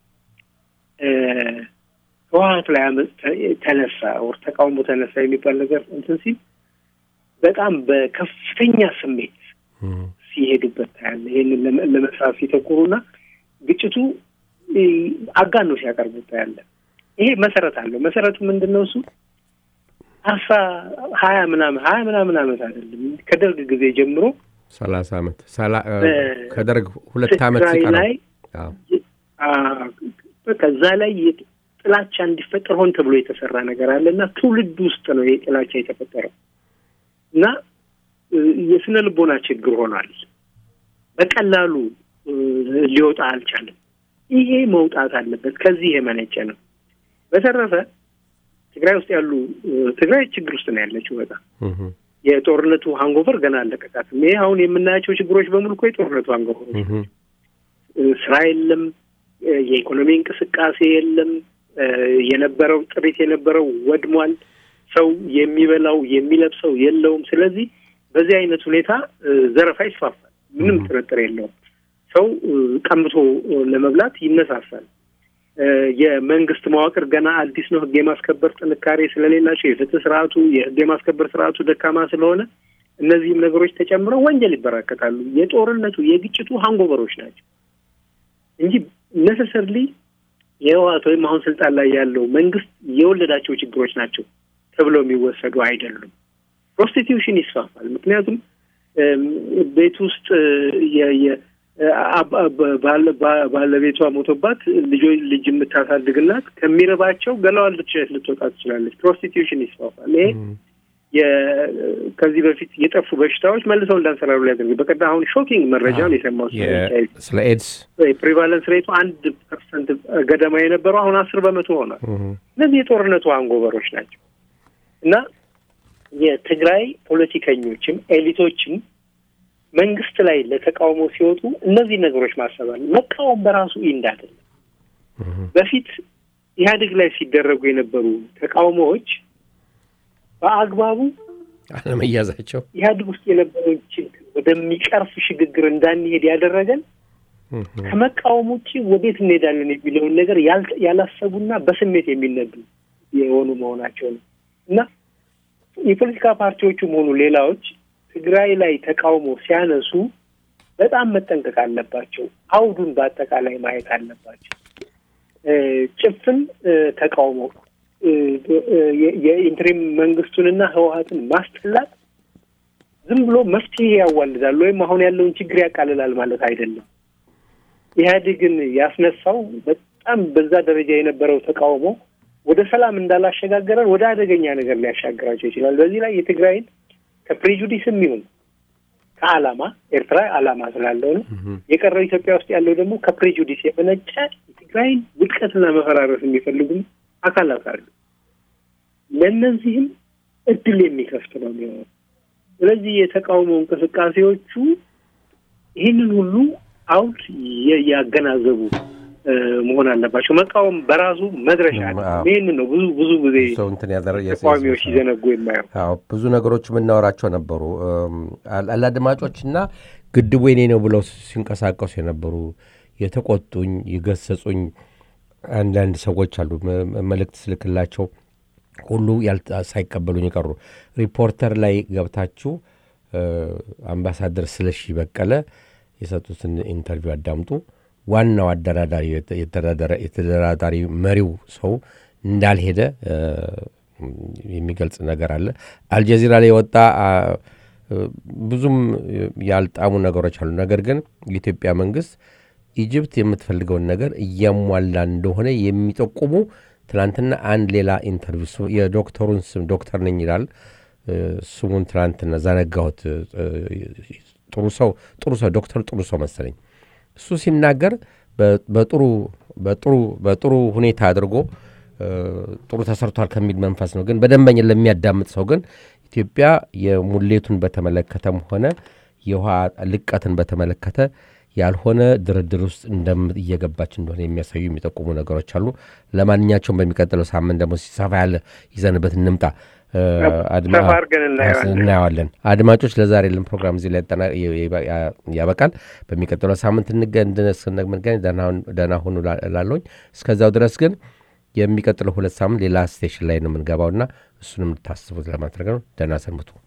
ህወሀት ላይ አመፅ ተነሳ ወር ተቃውሞ ተነሳ የሚባል ነገር እንትን ሲል በጣም በከፍተኛ ስሜት ሲሄዱበት ታያለ። ይህንን ለመስራት ሲተኩሩና ግጭቱ አጋኖ ሲያቀርቡት ታያለ። ይሄ መሰረት አለው። መሰረቱ ምንድን ነው? እሱ አስራ ሀያ ምናምን ሀያ ምናምን አመት አይደለም ከደርግ ጊዜ ጀምሮ ሰላሳ አመት ከደርግ ሁለት አመት ላይ ከዛ ላይ ጥላቻ እንዲፈጠር ሆን ተብሎ የተሰራ ነገር አለ እና ትውልድ ውስጥ ነው ይሄ ጥላቻ የተፈጠረው እና የስነ ልቦና ችግር ሆኗል። በቀላሉ ሊወጣ አልቻለም። ይሄ መውጣት አለበት። ከዚህ የመነጨ ነው። በተረፈ ትግራይ ውስጥ ያሉ ትግራይ ችግር ውስጥ ነው ያለችው። በጣም የጦርነቱ ሃንጎቨር ገና አለቀቃትም። ይሄ አሁን የምናያቸው ችግሮች በሙሉ እኮ የጦርነቱ ሃንጎቨሮች ስራ የለም፣ የኢኮኖሚ እንቅስቃሴ የለም፣ የነበረው ጥሪት የነበረው ወድሟል። ሰው የሚበላው የሚለብሰው የለውም። ስለዚህ በዚህ አይነት ሁኔታ ዘረፋ ይስፋፋል። ምንም ጥርጥር የለውም። ሰው ቀምቶ ለመብላት ይነሳሳል። የመንግስት መዋቅር ገና አዲስ ነው። ህግ የማስከበር ጥንካሬ ስለሌላቸው የፍትህ ስርዓቱ የህግ የማስከበር ስርዓቱ ደካማ ስለሆነ እነዚህም ነገሮች ተጨምረው ወንጀል ይበራከታሉ። የጦርነቱ የግጭቱ ሀንጎበሮች ናቸው እንጂ ነሰሰርሊ የህወሓት ወይም አሁን ስልጣን ላይ ያለው መንግስት የወለዳቸው ችግሮች ናቸው ተብለው የሚወሰዱ አይደሉም። ፕሮስቲቲዩሽን ይስፋፋል። ምክንያቱም ቤት ውስጥ ባለቤቷ ሞቶባት ልጆች ልጅ የምታሳድግናት ከሚረባቸው ገላዋን ልትሸጥ ልትወጣ ትችላለች። ፕሮስቲቲዩሽን ይስፋፋል። ይሄ ከዚህ በፊት የጠፉ በሽታዎች መልሰው እንዳንሰራሩ ሊያደርግ በቀዳ አሁን ሾኪንግ መረጃውን የሰማው ስለ ኤድስ ፕሪቫለንስ ሬቱ አንድ ፐርሰንት ገደማ የነበረው አሁን አስር በመቶ ሆኗል። እነዚህ የጦርነቱ አንጎበሮች ናቸው እና የትግራይ ፖለቲከኞችም ኤሊቶችም መንግስት ላይ ለተቃውሞ ሲወጡ እነዚህ ነገሮች ማሰባል መቃወም በራሱ ኢንድ አይደለም። በፊት ኢህአዴግ ላይ ሲደረጉ የነበሩ ተቃውሞዎች በአግባቡ አለመያዛቸው ኢህአዴግ ውስጥ የነበረውን ችግር ወደሚቀርፍ ሽግግር እንዳንሄድ ያደረገን ከመቃወም ውጭ ወዴት እንሄዳለን የሚለውን ነገር ያላሰቡና በስሜት የሚነዱ የሆኑ መሆናቸው ነው እና የፖለቲካ ፓርቲዎቹም ሆኑ ሌላዎች ትግራይ ላይ ተቃውሞ ሲያነሱ በጣም መጠንቀቅ አለባቸው። አውዱን በአጠቃላይ ማየት አለባቸው። ጭፍን ተቃውሞ የኢንትሪም መንግስቱንና ህወሀትን ማስጠላት ዝም ብሎ መፍትሄ ያዋልዳል ወይም አሁን ያለውን ችግር ያቃልላል ማለት አይደለም። ኢህአዴግን ያስነሳው በጣም በዛ ደረጃ የነበረው ተቃውሞ ወደ ሰላም እንዳላሸጋገረን ወደ አደገኛ ነገር ሊያሻግራቸው ይችላል። በዚህ ላይ የትግራይን ከፕሬጁዲስም ይሁን ከዓላማ ኤርትራ ዓላማ ስላለው ነው። የቀረው ኢትዮጵያ ውስጥ ያለው ደግሞ ከፕሬጁዲስ የመነጨ የትግራይን ውድቀትና መፈራረስ የሚፈልጉም አካላት አሉ። ለእነዚህም እድል የሚከፍት ነው የሚሆነው። ስለዚህ የተቃውሞ እንቅስቃሴዎቹ ይህንን ሁሉ አውድ ያገናዘቡ መሆን አለባቸው። መቃወም በራሱ መድረሻ አለ። ይህን ነው ብዙ ብዙ ጊዜ ተቃዋሚዎች ሲዘነጉ የማየው። ብዙ ነገሮች የምናወራቸው ነበሩ። አላድማጮችና ግድቡ የኔ ነው ብለው ሲንቀሳቀሱ የነበሩ የተቆጡኝ፣ የገሰጹኝ አንዳንድ ሰዎች አሉ። መልእክት ስልክላቸው ሁሉ ሳይቀበሉኝ የቀሩ ሪፖርተር ላይ ገብታችሁ አምባሳደር ስለሺ በቀለ የሰጡትን ኢንተርቪው አዳምጡ። ዋናው አደራዳሪ የተደራዳሪ መሪው ሰው እንዳልሄደ የሚገልጽ ነገር አለ። አልጀዚራ ላይ የወጣ ብዙም ያልጣሙ ነገሮች አሉ። ነገር ግን የኢትዮጵያ መንግስት ኢጅፕት የምትፈልገውን ነገር እያሟላ እንደሆነ የሚጠቁሙ ትናንትና አንድ ሌላ ኢንተርቪው የዶክተሩን ስም ዶክተር ነኝ ይላል። ስሙን ትናንትና ዘነጋሁት። ጥሩ ሰው ጥሩ ሰው ዶክተር ጥሩ ሰው መሰለኝ እሱ ሲናገር በጥሩ በጥሩ በጥሩ ሁኔታ አድርጎ ጥሩ ተሰርቷል ከሚል መንፈስ ነው። ግን በደንበኛ ለሚያዳምጥ ሰው ግን ኢትዮጵያ የሙሌቱን በተመለከተም ሆነ የውሃ ልቀትን በተመለከተ ያልሆነ ድርድር ውስጥ እየገባች እንደሆነ የሚያሳዩ የሚጠቁሙ ነገሮች አሉ። ለማንኛቸውም በሚቀጥለው ሳምንት ደግሞ ሰፋ ያለ ይዘንበት እንምጣ እናየዋለን። አድማጮች፣ ለዛሬ ልን ፕሮግራም እዚህ ላይ ያበቃል። በሚቀጥለው ሳምንት እንገናኝ። ደህና ሁኑ ላለሁኝ። እስከዛው ድረስ ግን የሚቀጥለው ሁለት ሳምንት ሌላ ስቴሽን ላይ ነው የምንገባውና እሱንም ታስቡት ለማድረግ ነው። ደህና ሰንብቱ።